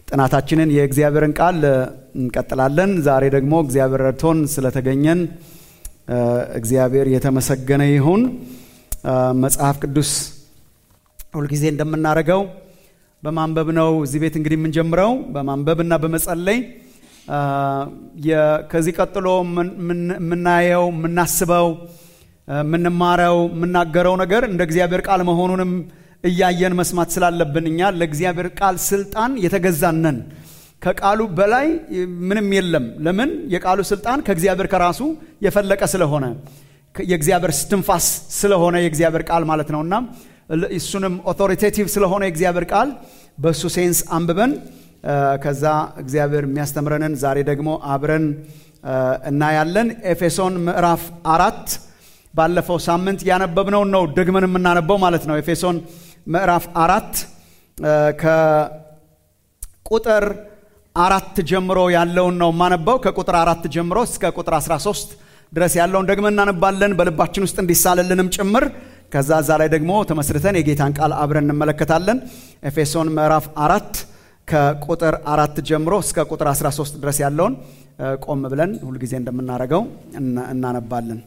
ጥናታችንን የእግዚአብሔርን ቃል እንቀጥላለን። ዛሬ ደግሞ እግዚአብሔር ረድቶን ስለተገኘን እግዚአብሔር የተመሰገነ ይሁን። መጽሐፍ ቅዱስ ሁልጊዜ እንደምናደርገው በማንበብ ነው እዚህ ቤት እንግዲህ የምንጀምረው በማንበብ እና በመጸለይ ከዚህ ቀጥሎ የምናየው የምናስበው የምንማረው የምናገረው ነገር እንደ እግዚአብሔር ቃል መሆኑንም እያየን መስማት ስላለብን እኛ ለእግዚአብሔር ቃል ስልጣን የተገዛነን ከቃሉ በላይ ምንም የለም። ለምን? የቃሉ ስልጣን ከእግዚአብሔር ከራሱ የፈለቀ ስለሆነ የእግዚአብሔር ስትንፋስ ስለሆነ የእግዚአብሔር ቃል ማለት ነውና እሱንም ኦቶሪቴቲቭ ስለሆነ የእግዚአብሔር ቃል በእሱ ሴንስ አንብበን ከዛ እግዚአብሔር የሚያስተምረንን ዛሬ ደግሞ አብረን እናያለን። ኤፌሶን ምዕራፍ አራት ባለፈው ሳምንት ያነበብነውን ነው ደግመን የምናነበው ማለት ነው። ኤፌሶን ምዕራፍ አራት ከቁጥር አራት ጀምሮ ያለውን ነው የማነበው። ከቁጥር አራት ጀምሮ እስከ ቁጥር 13 ድረስ ያለውን ደግመን እናነባለን በልባችን ውስጥ እንዲሳልልንም ጭምር። ከዛ እዛ ላይ ደግሞ ተመስርተን የጌታን ቃል አብረን እንመለከታለን። ኤፌሶን ምዕራፍ አራት ከቁጥር አራት ጀምሮ እስከ ቁጥር 13 ድረስ ያለውን ቆም ብለን ሁልጊዜ እንደምናደርገው እናነባለን።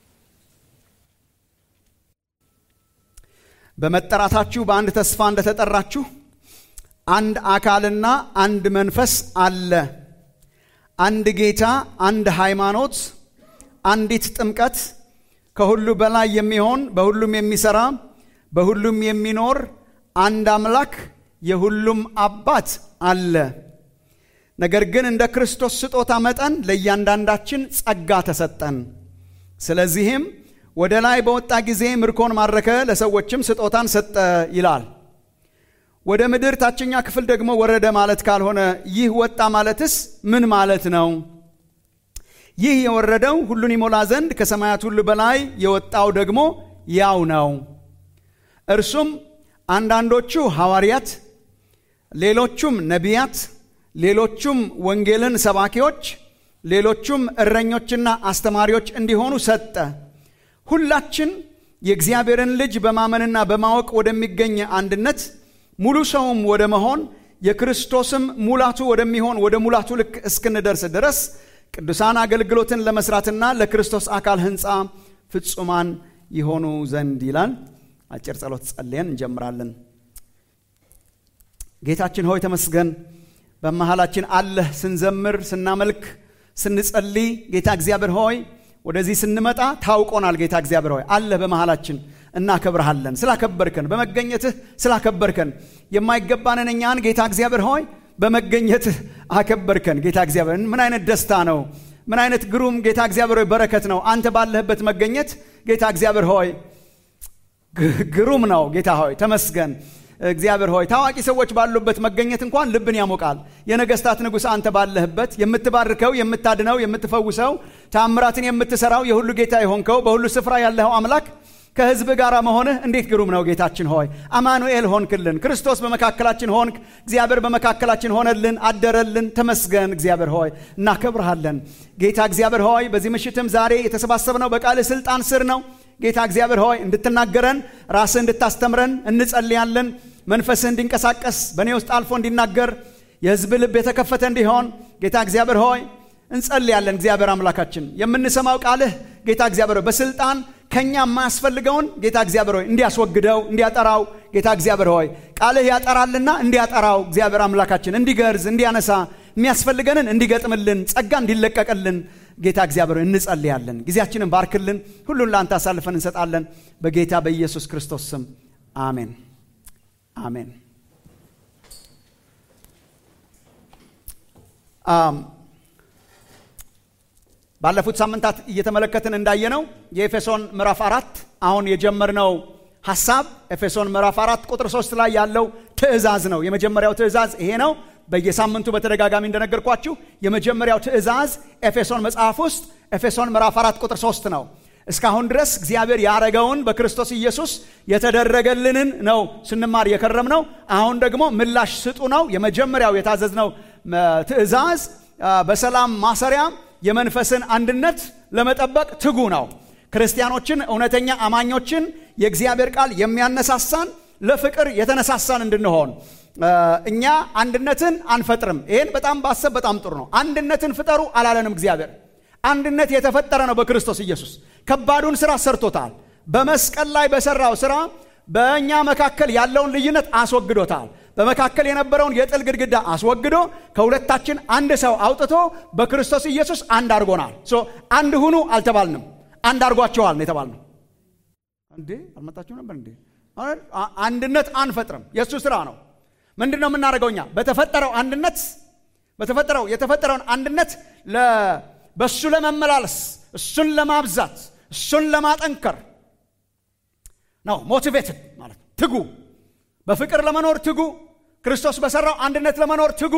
በመጠራታችሁ በአንድ ተስፋ እንደተጠራችሁ አንድ አካልና አንድ መንፈስ አለ፣ አንድ ጌታ፣ አንድ ሃይማኖት፣ አንዲት ጥምቀት፣ ከሁሉ በላይ የሚሆን በሁሉም የሚሰራ በሁሉም የሚኖር አንድ አምላክ የሁሉም አባት አለ። ነገር ግን እንደ ክርስቶስ ስጦታ መጠን ለእያንዳንዳችን ጸጋ ተሰጠን። ስለዚህም ወደ ላይ በወጣ ጊዜ ምርኮን ማረከ፣ ለሰዎችም ስጦታን ሰጠ ይላል። ወደ ምድር ታችኛ ክፍል ደግሞ ወረደ ማለት ካልሆነ ይህ ወጣ ማለትስ ምን ማለት ነው? ይህ የወረደው ሁሉን ይሞላ ዘንድ ከሰማያት ሁሉ በላይ የወጣው ደግሞ ያው ነው። እርሱም አንዳንዶቹ ሐዋርያት፣ ሌሎቹም ነቢያት፣ ሌሎቹም ወንጌልን ሰባኪዎች፣ ሌሎቹም እረኞችና አስተማሪዎች እንዲሆኑ ሰጠ። ሁላችን የእግዚአብሔርን ልጅ በማመንና በማወቅ ወደሚገኝ አንድነት ሙሉ ሰውም ወደ መሆን የክርስቶስም ሙላቱ ወደሚሆን ወደ ሙላቱ ልክ እስክንደርስ ድረስ ቅዱሳን አገልግሎትን ለመስራትና ለክርስቶስ አካል ሕንፃ ፍጹማን ይሆኑ ዘንድ ይላል። አጭር ጸሎት ጸልየን እንጀምራለን። ጌታችን ሆይ ተመስገን። በመሃላችን አለህ። ስንዘምር፣ ስናመልክ፣ ስንጸልይ ጌታ እግዚአብሔር ሆይ ወደዚህ ስንመጣ ታውቆናል። ጌታ እግዚአብሔር ሆይ አለህ በመሃላችን እናከብርሃለን። ስላከበርከን በመገኘትህ ስላከበርከን የማይገባንን እኛን ጌታ እግዚአብሔር ሆይ በመገኘትህ አከበርከን። ጌታ እግዚአብሔር ምን አይነት ደስታ ነው! ምን አይነት ግሩም ጌታ እግዚአብሔር ሆይ በረከት ነው! አንተ ባለህበት መገኘት ጌታ እግዚአብሔር ሆይ ግሩም ነው። ጌታ ሆይ ተመስገን። እግዚአብሔር ሆይ ታዋቂ ሰዎች ባሉበት መገኘት እንኳን ልብን ያሞቃል። የነገስታት ንጉሥ አንተ ባለህበት የምትባርከው፣ የምታድነው፣ የምትፈውሰው፣ ታምራትን የምትሰራው የሁሉ ጌታ የሆንከው በሁሉ ስፍራ ያለኸው አምላክ ከህዝብ ጋር መሆንህ እንዴት ግሩም ነው። ጌታችን ሆይ አማኑኤል ሆንክልን። ክርስቶስ በመካከላችን ሆንክ። እግዚአብሔር በመካከላችን ሆነልን፣ አደረልን። ተመስገን እግዚአብሔር ሆይ እናከብርሃለን። ጌታ እግዚአብሔር ሆይ በዚህ ምሽትም ዛሬ የተሰባሰብነው በቃልህ ስልጣን ስር ነው። ጌታ እግዚአብሔር ሆይ እንድትናገረን ራስህ እንድታስተምረን እንጸልያለን። መንፈስህ እንዲንቀሳቀስ በእኔ ውስጥ አልፎ እንዲናገር የህዝብ ልብ የተከፈተ እንዲሆን ጌታ እግዚአብሔር ሆይ እንጸልያለን። እግዚአብሔር አምላካችን የምንሰማው ቃልህ ጌታ እግዚአብሔር ሆይ በስልጣን ከኛ የማያስፈልገውን ጌታ እግዚአብሔር ሆይ እንዲያስወግደው እንዲያጠራው ጌታ እግዚአብሔር ሆይ ቃልህ ያጠራልና እንዲያጠራው እግዚአብሔር አምላካችን እንዲገርዝ እንዲያነሳ የሚያስፈልገንን እንዲገጥምልን ጸጋ እንዲለቀቅልን ጌታ እግዚአብሔር እንጸልያለን። ጊዜያችንን ባርክልን። ሁሉን ለአንተ አሳልፈን እንሰጣለን። በጌታ በኢየሱስ ክርስቶስ ስም አሜን፣ አሜን። ባለፉት ሳምንታት እየተመለከትን እንዳየነው የኤፌሶን ምዕራፍ አራት አሁን የጀመርነው ሐሳብ ኤፌሶን ምዕራፍ አራት ቁጥር ሶስት ላይ ያለው ትእዛዝ ነው። የመጀመሪያው ትእዛዝ ይሄ ነው። በየሳምንቱ በተደጋጋሚ እንደነገርኳችሁ የመጀመሪያው ትእዛዝ ኤፌሶን መጽሐፍ ውስጥ ኤፌሶን ምዕራፍ አራት ቁጥር ሶስት ነው። እስካሁን ድረስ እግዚአብሔር ያረገውን በክርስቶስ ኢየሱስ የተደረገልንን ነው ስንማር የከረም ነው። አሁን ደግሞ ምላሽ ስጡ ነው። የመጀመሪያው የታዘዝነው ትእዛዝ በሰላም ማሰሪያ የመንፈስን አንድነት ለመጠበቅ ትጉ ነው። ክርስቲያኖችን፣ እውነተኛ አማኞችን የእግዚአብሔር ቃል የሚያነሳሳን ለፍቅር የተነሳሳን እንድንሆን እኛ አንድነትን አንፈጥርም። ይህን በጣም ባሰብ በጣም ጥሩ ነው። አንድነትን ፍጠሩ አላለንም እግዚአብሔር። አንድነት የተፈጠረ ነው በክርስቶስ ኢየሱስ። ከባዱን ስራ ሰርቶታል። በመስቀል ላይ በሰራው ስራ በእኛ መካከል ያለውን ልዩነት አስወግዶታል። በመካከል የነበረውን የጥል ግድግዳ አስወግዶ ከሁለታችን አንድ ሰው አውጥቶ በክርስቶስ ኢየሱስ አንድ አድርጎናል። አንድ ሁኑ አልተባልንም፣ አንድ አድርጓቸዋል ነው የተባልነው። እንዴ አልመጣችሁ ነበር እንዴ? አንድነት አንፈጥርም፣ የእሱ ስራ ነው። ምንድን ነው የምናደርገው እኛ? በተፈጠረው አንድነት በተፈጠረው የተፈጠረውን አንድነት በእሱ ለመመላለስ እሱን ለማብዛት እሱን ለማጠንከር ነው ሞቲቬትድ ማለት ነው። ትጉ፣ በፍቅር ለመኖር ትጉ፣ ክርስቶስ በሰራው አንድነት ለመኖር ትጉ፣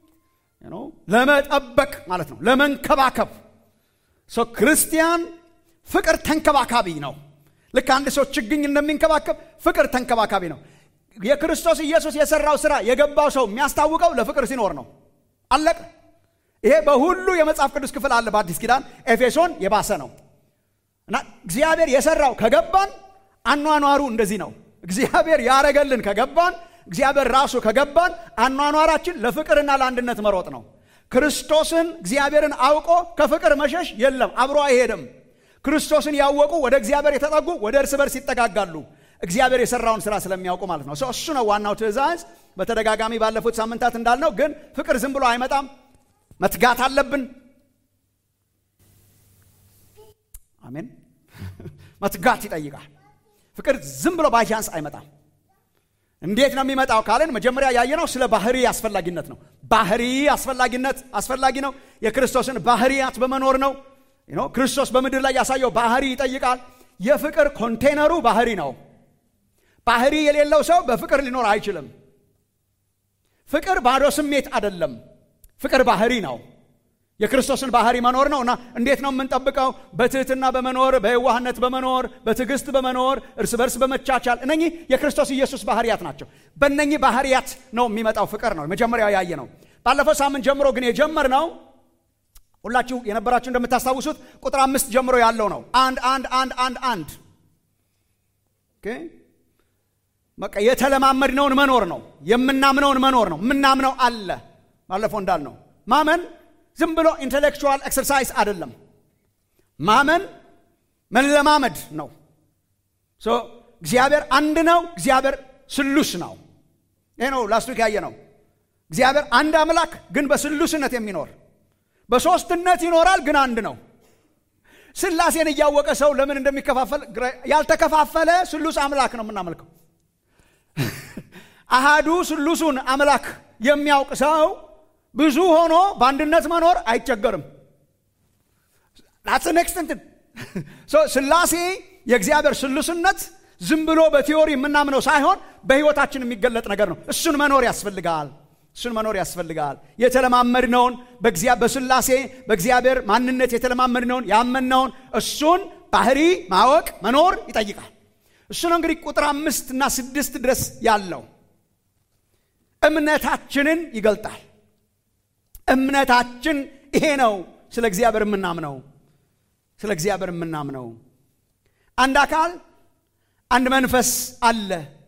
ለመጠበቅ ማለት ነው፣ ለመንከባከብ። ክርስቲያን ፍቅር ተንከባካቢ ነው። ልክ አንድ ሰው ችግኝ እንደሚንከባከብ ፍቅር ተንከባካቢ ነው። የክርስቶስ ኢየሱስ የሰራው ስራ የገባው ሰው የሚያስታውቀው ለፍቅር ሲኖር ነው። አለቀ። ይሄ በሁሉ የመጽሐፍ ቅዱስ ክፍል አለ። በአዲስ ኪዳን ኤፌሶን የባሰ ነው እና እግዚአብሔር የሰራው ከገባን አኗኗሩ እንደዚህ ነው። እግዚአብሔር ያረገልን ከገባን እግዚአብሔር ራሱ ከገባን አኗኗራችን ለፍቅርና ለአንድነት መሮጥ ነው። ክርስቶስን እግዚአብሔርን አውቆ ከፍቅር መሸሽ የለም፣ አብሮ አይሄድም። ክርስቶስን ያወቁ ወደ እግዚአብሔር የተጠጉ ወደ እርስ በርስ ይጠጋጋሉ። እግዚአብሔር የሰራውን ስራ ስለሚያውቁ ማለት ነው። እሱ ነው ዋናው ትእዛዝ። በተደጋጋሚ ባለፉት ሳምንታት እንዳልነው ግን ፍቅር ዝም ብሎ አይመጣም። መትጋት አለብን። አሜን። መትጋት ይጠይቃል። ፍቅር ዝም ብሎ ባይቻንስ አይመጣም። እንዴት ነው የሚመጣው ካለን መጀመሪያ ያየነው ስለ ባህሪ አስፈላጊነት ነው። ባህሪ አስፈላጊነት አስፈላጊ ነው። የክርስቶስን ባህሪያት በመኖር ነው። ክርስቶስ በምድር ላይ ያሳየው ባህሪ ይጠይቃል። የፍቅር ኮንቴነሩ ባህሪ ነው። ባህሪ የሌለው ሰው በፍቅር ሊኖር አይችልም። ፍቅር ባዶ ስሜት አይደለም። ፍቅር ባህሪ ነው። የክርስቶስን ባህሪ መኖር ነው እና እንዴት ነው የምንጠብቀው? በትህትና በመኖር በየዋህነት በመኖር በትዕግስት በመኖር እርስ በርስ በመቻቻል እነኚህ የክርስቶስ ኢየሱስ ባህሪያት ናቸው። በእነኚህ ባህሪያት ነው የሚመጣው ፍቅር ነው መጀመሪያው ያየ ነው። ባለፈው ሳምንት ጀምሮ ግን የጀመርነው ሁላችሁ የነበራችሁ እንደምታስታውሱት ቁጥር አምስት ጀምሮ ያለው ነው። አንድ አንድ አንድ አንድ አንድ በቃ የተለማመድነውን መኖር ነው። የምናምነውን መኖር ነው። የምናምነው አለ ባለፈው እንዳልነው ማመን ዝም ብሎ ኢንቴሌክቹዋል ኤክሰርሳይዝ አይደለም። ማመን መለማመድ ነው። እግዚአብሔር አንድ ነው። እግዚአብሔር ስሉስ ነው። ይህ ነው ላስቱ ያየ ነው። እግዚአብሔር አንድ አምላክ ግን በስሉስነት የሚኖር በሶስትነት ይኖራል ግን አንድ ነው። ስላሴን እያወቀ ሰው ለምን እንደሚከፋፈል ያልተከፋፈለ ስሉስ አምላክ ነው የምናመልከው። አሃዱ ስሉሱን አምላክ የሚያውቅ ሰው ብዙ ሆኖ በአንድነት መኖር አይቸገርም። ኔክስት ስላሴ የእግዚአብሔር ስሉስነት ዝም ብሎ በቲዮሪ የምናምነው ሳይሆን በሕይወታችን የሚገለጥ ነገር ነው። እሱን መኖር ያስፈልጋል። እሱን መኖር ያስፈልጋል። የተለማመድነውን በስላሴ በእግዚአብሔር ማንነት የተለማመድነውን ያመንነውን እሱን ባህሪ ማወቅ መኖር ይጠይቃል። እሱ ነው እንግዲህ ቁጥር አምስት እና ስድስት ድረስ ያለው እምነታችንን ይገልጣል። እምነታችን ይሄ ነው። ስለ እግዚአብሔር የምናምነው ስለ እግዚአብሔር የምናምነው አንድ አካል አንድ መንፈስ አለ።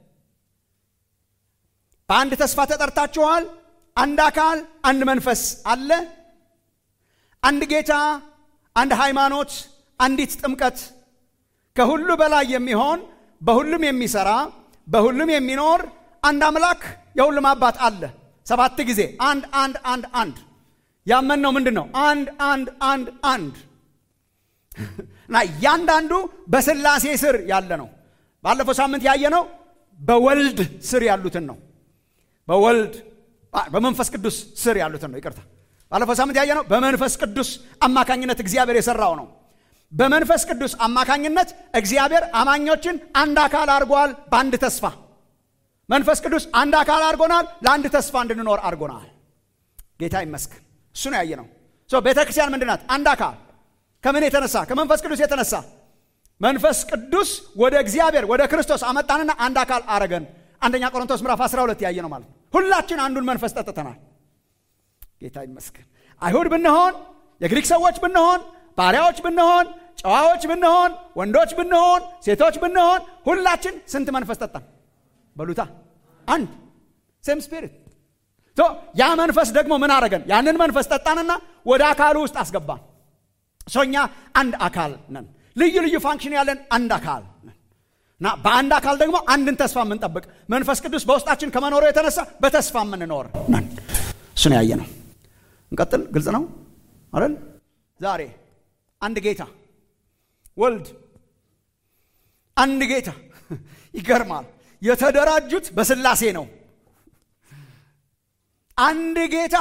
በአንድ ተስፋ ተጠርታችኋል። አንድ አካል አንድ መንፈስ አለ። አንድ ጌታ፣ አንድ ሃይማኖት፣ አንዲት ጥምቀት፣ ከሁሉ በላይ የሚሆን በሁሉም የሚሰራ በሁሉም የሚኖር አንድ አምላክ የሁሉም አባት አለ። ሰባት ጊዜ አንድ አንድ አንድ አንድ ያመንነው ምንድን ነው? አንድ አንድ አንድ አንድ እና እያንዳንዱ በስላሴ ስር ያለ ነው። ባለፈው ሳምንት ያየነው በወልድ ስር ያሉትን ነው። በወልድ በመንፈስ ቅዱስ ስር ያሉትን ነው። ይቅርታ፣ ባለፈው ሳምንት ያየነው በመንፈስ ቅዱስ አማካኝነት እግዚአብሔር የሰራው ነው። በመንፈስ ቅዱስ አማካኝነት እግዚአብሔር አማኞችን አንድ አካል አድርጓል። በአንድ ተስፋ መንፈስ ቅዱስ አንድ አካል አድርጎናል። ለአንድ ተስፋ እንድንኖር አድርጎናል። ጌታ ይመስገን። እሱ ነው ያየነው። ቤተ ክርስቲያን ምንድን ናት? አንድ አካል ከምን የተነሳ? ከመንፈስ ቅዱስ የተነሳ መንፈስ ቅዱስ ወደ እግዚአብሔር ወደ ክርስቶስ አመጣንና አንድ አካል አረገን። አንደኛ ቆሮንቶስ ምዕራፍ 12 ያየ ነው ማለት ነው። ሁላችን አንዱን መንፈስ ጠጥተናል። ጌታ ይመስገን። አይሁድ ብንሆን፣ የግሪክ ሰዎች ብንሆን፣ ባሪያዎች ብንሆን፣ ጨዋዎች ብንሆን፣ ወንዶች ብንሆን፣ ሴቶች ብንሆን፣ ሁላችን ስንት መንፈስ ጠጣን? በሉታ አንድ ሴም ስፒሪት ያ መንፈስ ደግሞ ምን አረገን ያንን መንፈስ ጠጣንና ወደ አካሉ ውስጥ አስገባን ሰኛ አንድ አካል ነን ልዩ ልዩ ፋንክሽን ያለን አንድ አካል ነን እና በአንድ አካል ደግሞ አንድን ተስፋ የምንጠብቅ መንፈስ ቅዱስ በውስጣችን ከመኖሩ የተነሳ በተስፋ የምንኖር ነን እሱን ያየ ነው እንቀጥል ግልጽ ነው አይደል ዛሬ አንድ ጌታ ወልድ አንድ ጌታ ይገርማል የተደራጁት በስላሴ ነው አንድ ጌታ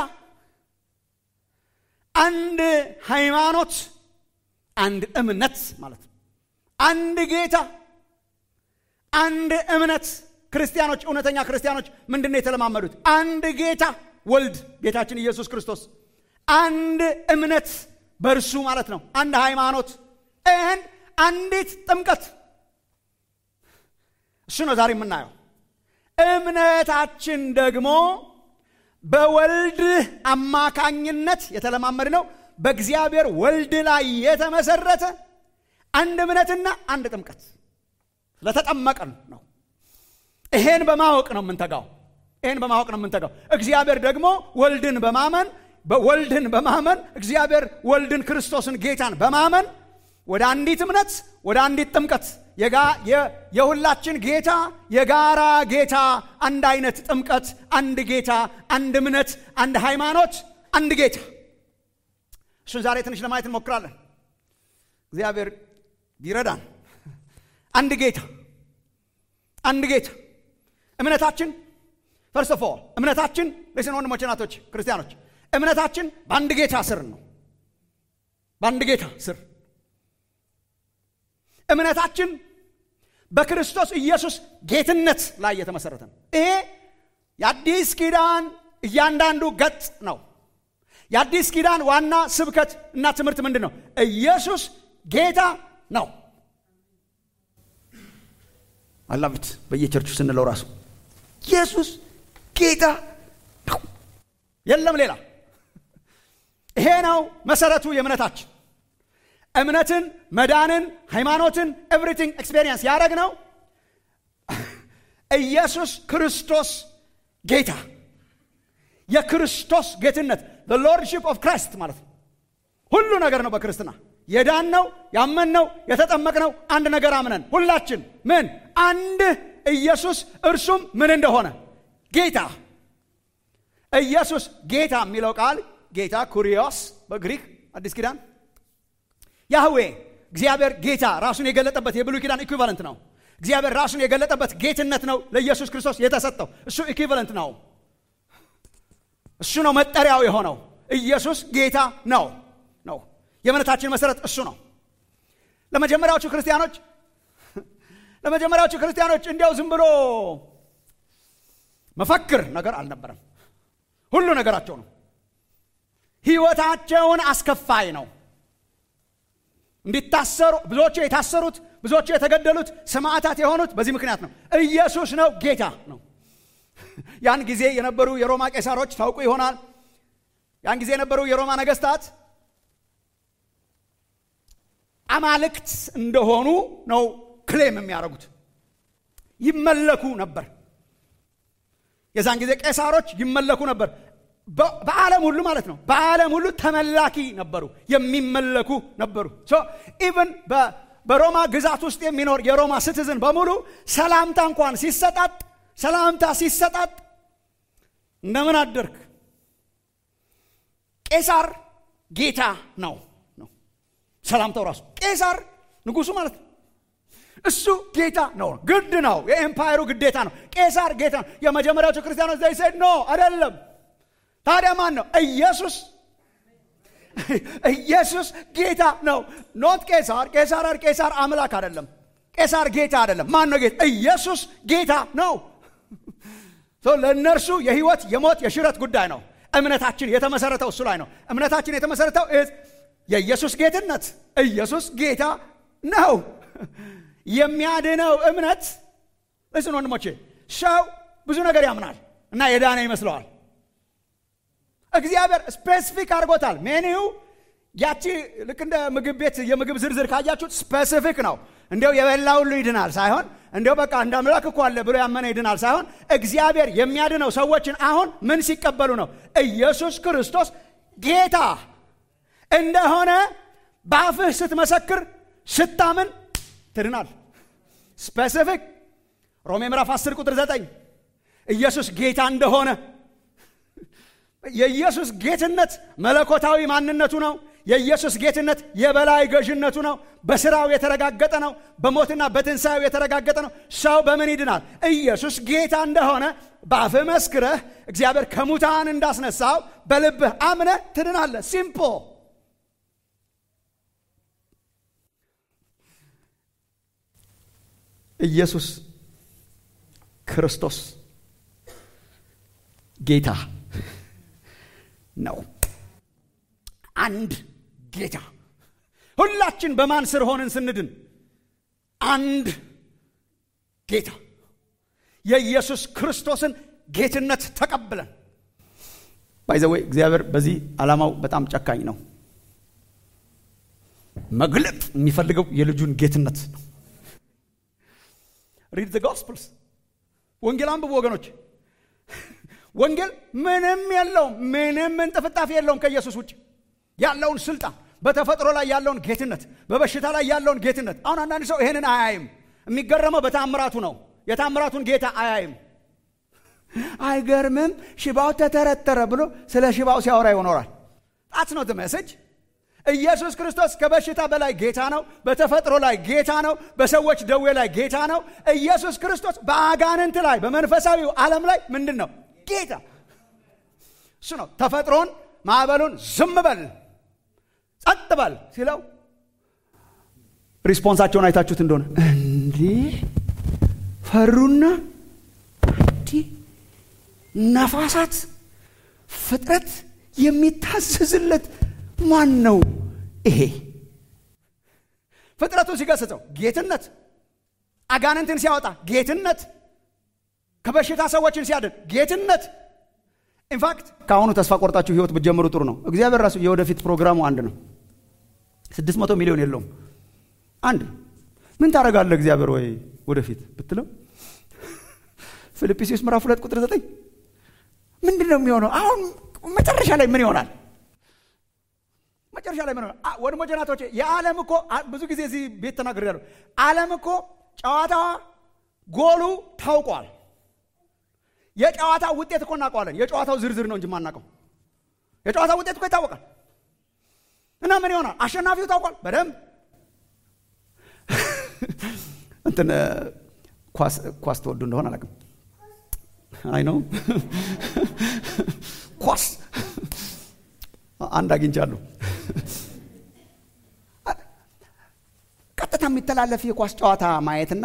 አንድ ሃይማኖት አንድ እምነት ማለት ነው አንድ ጌታ አንድ እምነት ክርስቲያኖች እውነተኛ ክርስቲያኖች ምንድን ነው የተለማመዱት አንድ ጌታ ወልድ ጌታችን ኢየሱስ ክርስቶስ አንድ እምነት በእርሱ ማለት ነው አንድ ሃይማኖት ኤንድ አንዲት ጥምቀት እሱ ነው ዛሬ የምናየው እምነታችን ደግሞ በወልድ አማካኝነት የተለማመድ ነው በእግዚአብሔር ወልድ ላይ የተመሰረተ አንድ እምነትና አንድ ጥምቀት ስለተጠመቀን ነው ይሄን በማወቅ ነው የምንተጋው ይህን በማወቅ ነው የምንተጋው እግዚአብሔር ደግሞ ወልድን በማመን ወልድን በማመን እግዚአብሔር ወልድን ክርስቶስን ጌታን በማመን ወደ አንዲት እምነት ወደ አንዲት ጥምቀት የሁላችን ጌታ የጋራ ጌታ አንድ አይነት ጥምቀት አንድ ጌታ አንድ እምነት አንድ ሃይማኖት አንድ ጌታ እሱን ዛሬ ትንሽ ለማየት እንሞክራለን እግዚአብሔር ይረዳን አንድ ጌታ አንድ ጌታ እምነታችን ፈርስት ኦፍ ኦል እምነታችን ለስን ወንድሞች ናቶች ክርስቲያኖች እምነታችን በአንድ ጌታ ስር ነው በአንድ ጌታ ስር እምነታችን በክርስቶስ ኢየሱስ ጌትነት ላይ የተመሰረተ ነው ይሄ የአዲስ ኪዳን እያንዳንዱ ገጽ ነው የአዲስ ኪዳን ዋና ስብከት እና ትምህርት ምንድን ነው ኢየሱስ ጌታ ነው አላብት በየቸርቹ ስንለው ራሱ ኢየሱስ ጌታ ነው የለም ሌላ ይሄ ነው መሰረቱ የእምነታችን እምነትን መዳንን ሃይማኖትን ኤቭሪቲንግ ኤክስፔሪየንስ ያደረግ ነው ኢየሱስ ክርስቶስ ጌታ የክርስቶስ ጌትነት ሎርድሽፕ ኦፍ ክራይስት ማለት ነው ሁሉ ነገር ነው በክርስትና የዳን ነው ያመን ነው የተጠመቅ ነው አንድ ነገር አምነን ሁላችን ምን አንድ ኢየሱስ እርሱም ምን እንደሆነ ጌታ ኢየሱስ ጌታ የሚለው ቃል ጌታ ኩሪዮስ በግሪክ አዲስ ኪዳን ያህዌ እግዚአብሔር ጌታ ራሱን የገለጠበት የብሉይ ኪዳን ኢኩቫለንት ነው እግዚአብሔር ራሱን የገለጠበት ጌትነት ነው ለኢየሱስ ክርስቶስ የተሰጠው እሱ ኢኩቫለንት ነው እሱ ነው መጠሪያው የሆነው ኢየሱስ ጌታ ነው ነው የእምነታችን መሰረት እሱ ነው ለመጀመሪያዎቹ ክርስቲያኖች ለመጀመሪያዎቹ ክርስቲያኖች እንዲያው ዝም ብሎ መፈክር ነገር አልነበረም ሁሉ ነገራቸው ነው ህይወታቸውን አስከፋይ ነው እንዲታሰሩ ብዙዎቹ የታሰሩት ብዙዎቹ የተገደሉት ሰማዕታት የሆኑት በዚህ ምክንያት ነው ኢየሱስ ነው ጌታ ነው ያን ጊዜ የነበሩ የሮማ ቄሳሮች ታውቁ ይሆናል ያን ጊዜ የነበሩ የሮማ ነገስታት አማልክት እንደሆኑ ነው ክሌም የሚያደርጉት ይመለኩ ነበር የዛን ጊዜ ቄሳሮች ይመለኩ ነበር በዓለም ሁሉ ማለት ነው በዓለም ሁሉ ተመላኪ ነበሩ የሚመለኩ ነበሩ ኢቨን በሮማ ግዛት ውስጥ የሚኖር የሮማ ስትዝን በሙሉ ሰላምታ እንኳን ሲሰጣጥ ሰላምታ ሲሰጣጥ እንደምን አደርክ ቄሳር ጌታ ነው ነው ሰላምታው ራሱ ቄሳር ንጉሱ ማለት ነው እሱ ጌታ ነው ግድ ነው የኤምፓየሩ ግዴታ ነው ቄሳር ጌታ ነው የመጀመሪያዎቹ ክርስቲያኖች ዘይ ሰድ ኖ አይደለም ታዲያ ማን ነው ኢየሱስ ኢየሱስ ጌታ ነው ኖት ቄሳር ቄሳር ቄሳር አምላክ አይደለም ቄሳር ጌታ አይደለም ማን ነው ጌታ ኢየሱስ ጌታ ነው ለእነርሱ የህይወት የሞት የሽረት ጉዳይ ነው እምነታችን የተመሰረተው እሱ ላይ ነው እምነታችን የተመሰረተው የኢየሱስ ጌትነት ኢየሱስ ጌታ ነው የሚያድነው እምነት እስን ወንድሞቼ ሰው ብዙ ነገር ያምናል እና የዳነ ይመስለዋል እግዚአብሔር ስፔሲፊክ አድርጎታል ሜኒው ያቺ ልክ እንደ ምግብ ቤት የምግብ ዝርዝር ካያችሁት ስፔሲፊክ ነው። እንዲያው የበላ ሁሉ ይድናል ሳይሆን እንዲያው በቃ እንደ አምላክ እኮ አለ ብሎ ያመነ ይድናል ሳይሆን እግዚአብሔር የሚያድነው ሰዎችን አሁን ምን ሲቀበሉ ነው? ኢየሱስ ክርስቶስ ጌታ እንደሆነ በአፍህ ስትመሰክር ስታምን ትድናል። ስፔሲፊክ ሮሜ ምዕራፍ 10 ቁጥር 9 ኢየሱስ ጌታ እንደሆነ የኢየሱስ ጌትነት መለኮታዊ ማንነቱ ነው። የኢየሱስ ጌትነት የበላይ ገዥነቱ ነው። በስራው የተረጋገጠ ነው። በሞትና በትንሣኤው የተረጋገጠ ነው። ሰው በምን ይድናል? ኢየሱስ ጌታ እንደሆነ በአፍህ መስክረህ እግዚአብሔር ከሙታን እንዳስነሳው በልብህ አምነህ ትድናለህ። ሲምፖ ኢየሱስ ክርስቶስ ጌታ ነው። አንድ ጌታ። ሁላችን በማን ስር ሆንን ስንድን? አንድ ጌታ የኢየሱስ ክርስቶስን ጌትነት ተቀብለን ባይዘወይ እግዚአብሔር በዚህ ዓላማው በጣም ጨካኝ ነው። መግለጥ የሚፈልገው የልጁን ጌትነት ነው። ሪድ ዘ ጎስፕልስ ወንጌል አንብቡ ወገኖች። ወንጌል ምንም የለውም፣ ምንም እንጥፍጣፊ የለውም ከኢየሱስ ውጭ ያለውን ስልጣን፣ በተፈጥሮ ላይ ያለውን ጌትነት፣ በበሽታ ላይ ያለውን ጌትነት። አሁን አንዳንድ ሰው ይሄንን አያይም። የሚገረመው በታምራቱ ነው። የታምራቱን ጌታ አያይም። አይገርምም፣ ሽባው ተተረተረ ብሎ ስለ ሽባው ሲያወራ ይኖራል። ጣት ነው መሰጅ ኢየሱስ ክርስቶስ ከበሽታ በላይ ጌታ ነው። በተፈጥሮ ላይ ጌታ ነው። በሰዎች ደዌ ላይ ጌታ ነው። ኢየሱስ ክርስቶስ በአጋንንት ላይ በመንፈሳዊው ዓለም ላይ ምንድን ነው? ጌታ እሱ ነው። ተፈጥሮን ማዕበሉን ዝም በል ጸጥ በል ሲለው ሪስፖንሳቸውን አይታችሁት እንደሆነ እንዲህ ፈሩና እንዲህ ነፋሳት ፍጥረት የሚታዘዝለት ማን ነው ይሄ? ፍጥረቱን ሲገስጸው ጌትነት፣ አጋንንትን ሲያወጣ ጌትነት፣ ከበሽታ ሰዎችን ሲያድን ጌትነት። ኢንፋክት ከአሁኑ ተስፋ ቆርጣችሁ ህይወት ብትጀምሩ ጥሩ ነው። እግዚአብሔር ራሱ የወደፊት ፕሮግራሙ አንድ ነው። ስድስት መቶ ሚሊዮን የለውም፣ አንድ ነው። ምን ታደርጋለህ እግዚአብሔር ወይ ወደፊት ብትለው ፊልጵስዩስ ምዕራፍ ሁለት ቁጥር ዘጠኝ ምንድን ነው የሚሆነው? አሁን መጨረሻ ላይ ምን ይሆናል? መጨረሻ ላይ ምን ሆነ? ወንድሞቼ ናቶቼ፣ የዓለም እኮ ብዙ ጊዜ እዚህ ቤት ተናግሬያለሁ። ዓለም እኮ ጨዋታዋ ጎሉ ታውቋል። የጨዋታው ውጤት እኮ እናውቀዋለን። የጨዋታው ዝርዝር ነው እንጂ ማናውቀው። የጨዋታው ውጤት እኮ ይታወቃል። እና ምን ይሆናል? አሸናፊው ታውቋል በደንብ እንትን ኳስ ኳስ ተወዱ እንደሆነ አላውቅም። አይ ነው ኳስ አንድ አግኝቻለሁ። ቀጥታ የሚተላለፍ የኳስ ጨዋታ ማየትና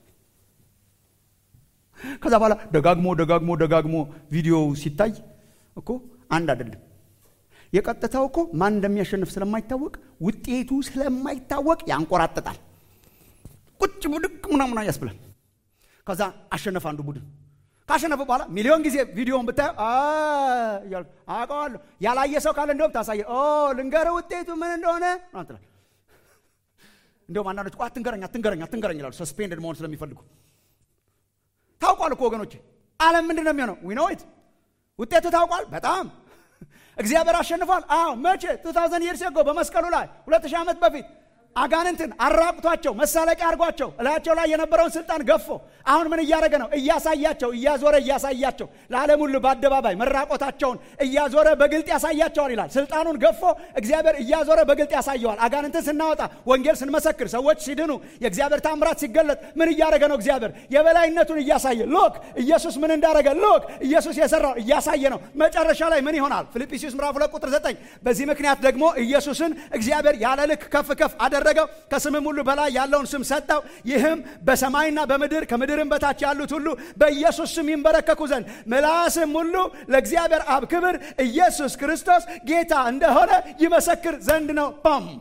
ከዛ በኋላ ደጋግሞ ደጋግሞ ደጋግሞ ቪዲዮ ሲታይ እኮ አንድ አይደለም። የቀጥታው እኮ ማን እንደሚያሸንፍ ስለማይታወቅ ውጤቱ ስለማይታወቅ ያንቆራጥጣል። ቁጭ ብድቅ ምናምና ያስብላል። ከዛ አሸነፈ አንዱ ቡድን። ካሸነፈ በኋላ ሚሊዮን ጊዜ ቪዲዮን ብታየው እያልኩ አውቀዋለሁ። ያላየ ሰው ካለ እንደውም ታሳየ ልንገርህ ውጤቱ ምን እንደሆነ ትላል። እንደውም አንዳንዶች አትንገረኝ አትንገረኝ አትንገረኝ ይላሉ፣ ሰስፔንድድ መሆን ስለሚፈልጉ። ታውቋል እኮ ወገኖች፣ ዓለም ምንድን ነው የሚሆነው? ዊኖይት ውጤቱ ታውቋል። በጣም እግዚአብሔር አሸንፏል። አዎ መቼ? ቱ ታውዘንድ ይርስ ጎ በመስቀሉ ላይ ሁለት ሺህ ዓመት በፊት አጋንንትን አራቁቷቸው መሳለቂያ አድርጓቸው እላያቸው ላይ የነበረውን ስልጣን ገፎ አሁን ምን እያደረገ ነው? እያሳያቸው እያዞረ እያሳያቸው ለዓለም ሁሉ በአደባባይ መራቆታቸውን እያዞረ በግልጥ ያሳያቸዋል ይላል። ስልጣኑን ገፎ እግዚአብሔር እያዞረ በግልጥ ያሳየዋል። አጋንንትን ስናወጣ፣ ወንጌል ስንመሰክር፣ ሰዎች ሲድኑ፣ የእግዚአብሔር ታምራት ሲገለጥ ምን እያደረገ ነው? እግዚአብሔር የበላይነቱን እያሳየ ሎክ ኢየሱስ ምን እንዳደረገ ሎክ ኢየሱስ የሰራው እያሳየ ነው። መጨረሻ ላይ ምን ይሆናል? ፊልጵስዩስ ምዕራፍ ሁለት ቁጥር ዘጠኝ በዚህ ምክንያት ደግሞ ኢየሱስን እግዚአብሔር ያለ ልክ ከፍ ከፍ አደረገው ከስምም ሁሉ በላይ ያለውን ስም ሰጠው። ይህም በሰማይና በምድር ከምድርም በታች ያሉት ሁሉ በኢየሱስ ስም ይንበረከኩ ዘንድ ምላስም ሁሉ ለእግዚአብሔር አብ ክብር ኢየሱስ ክርስቶስ ጌታ እንደሆነ ይመሰክር ዘንድ ነው። ም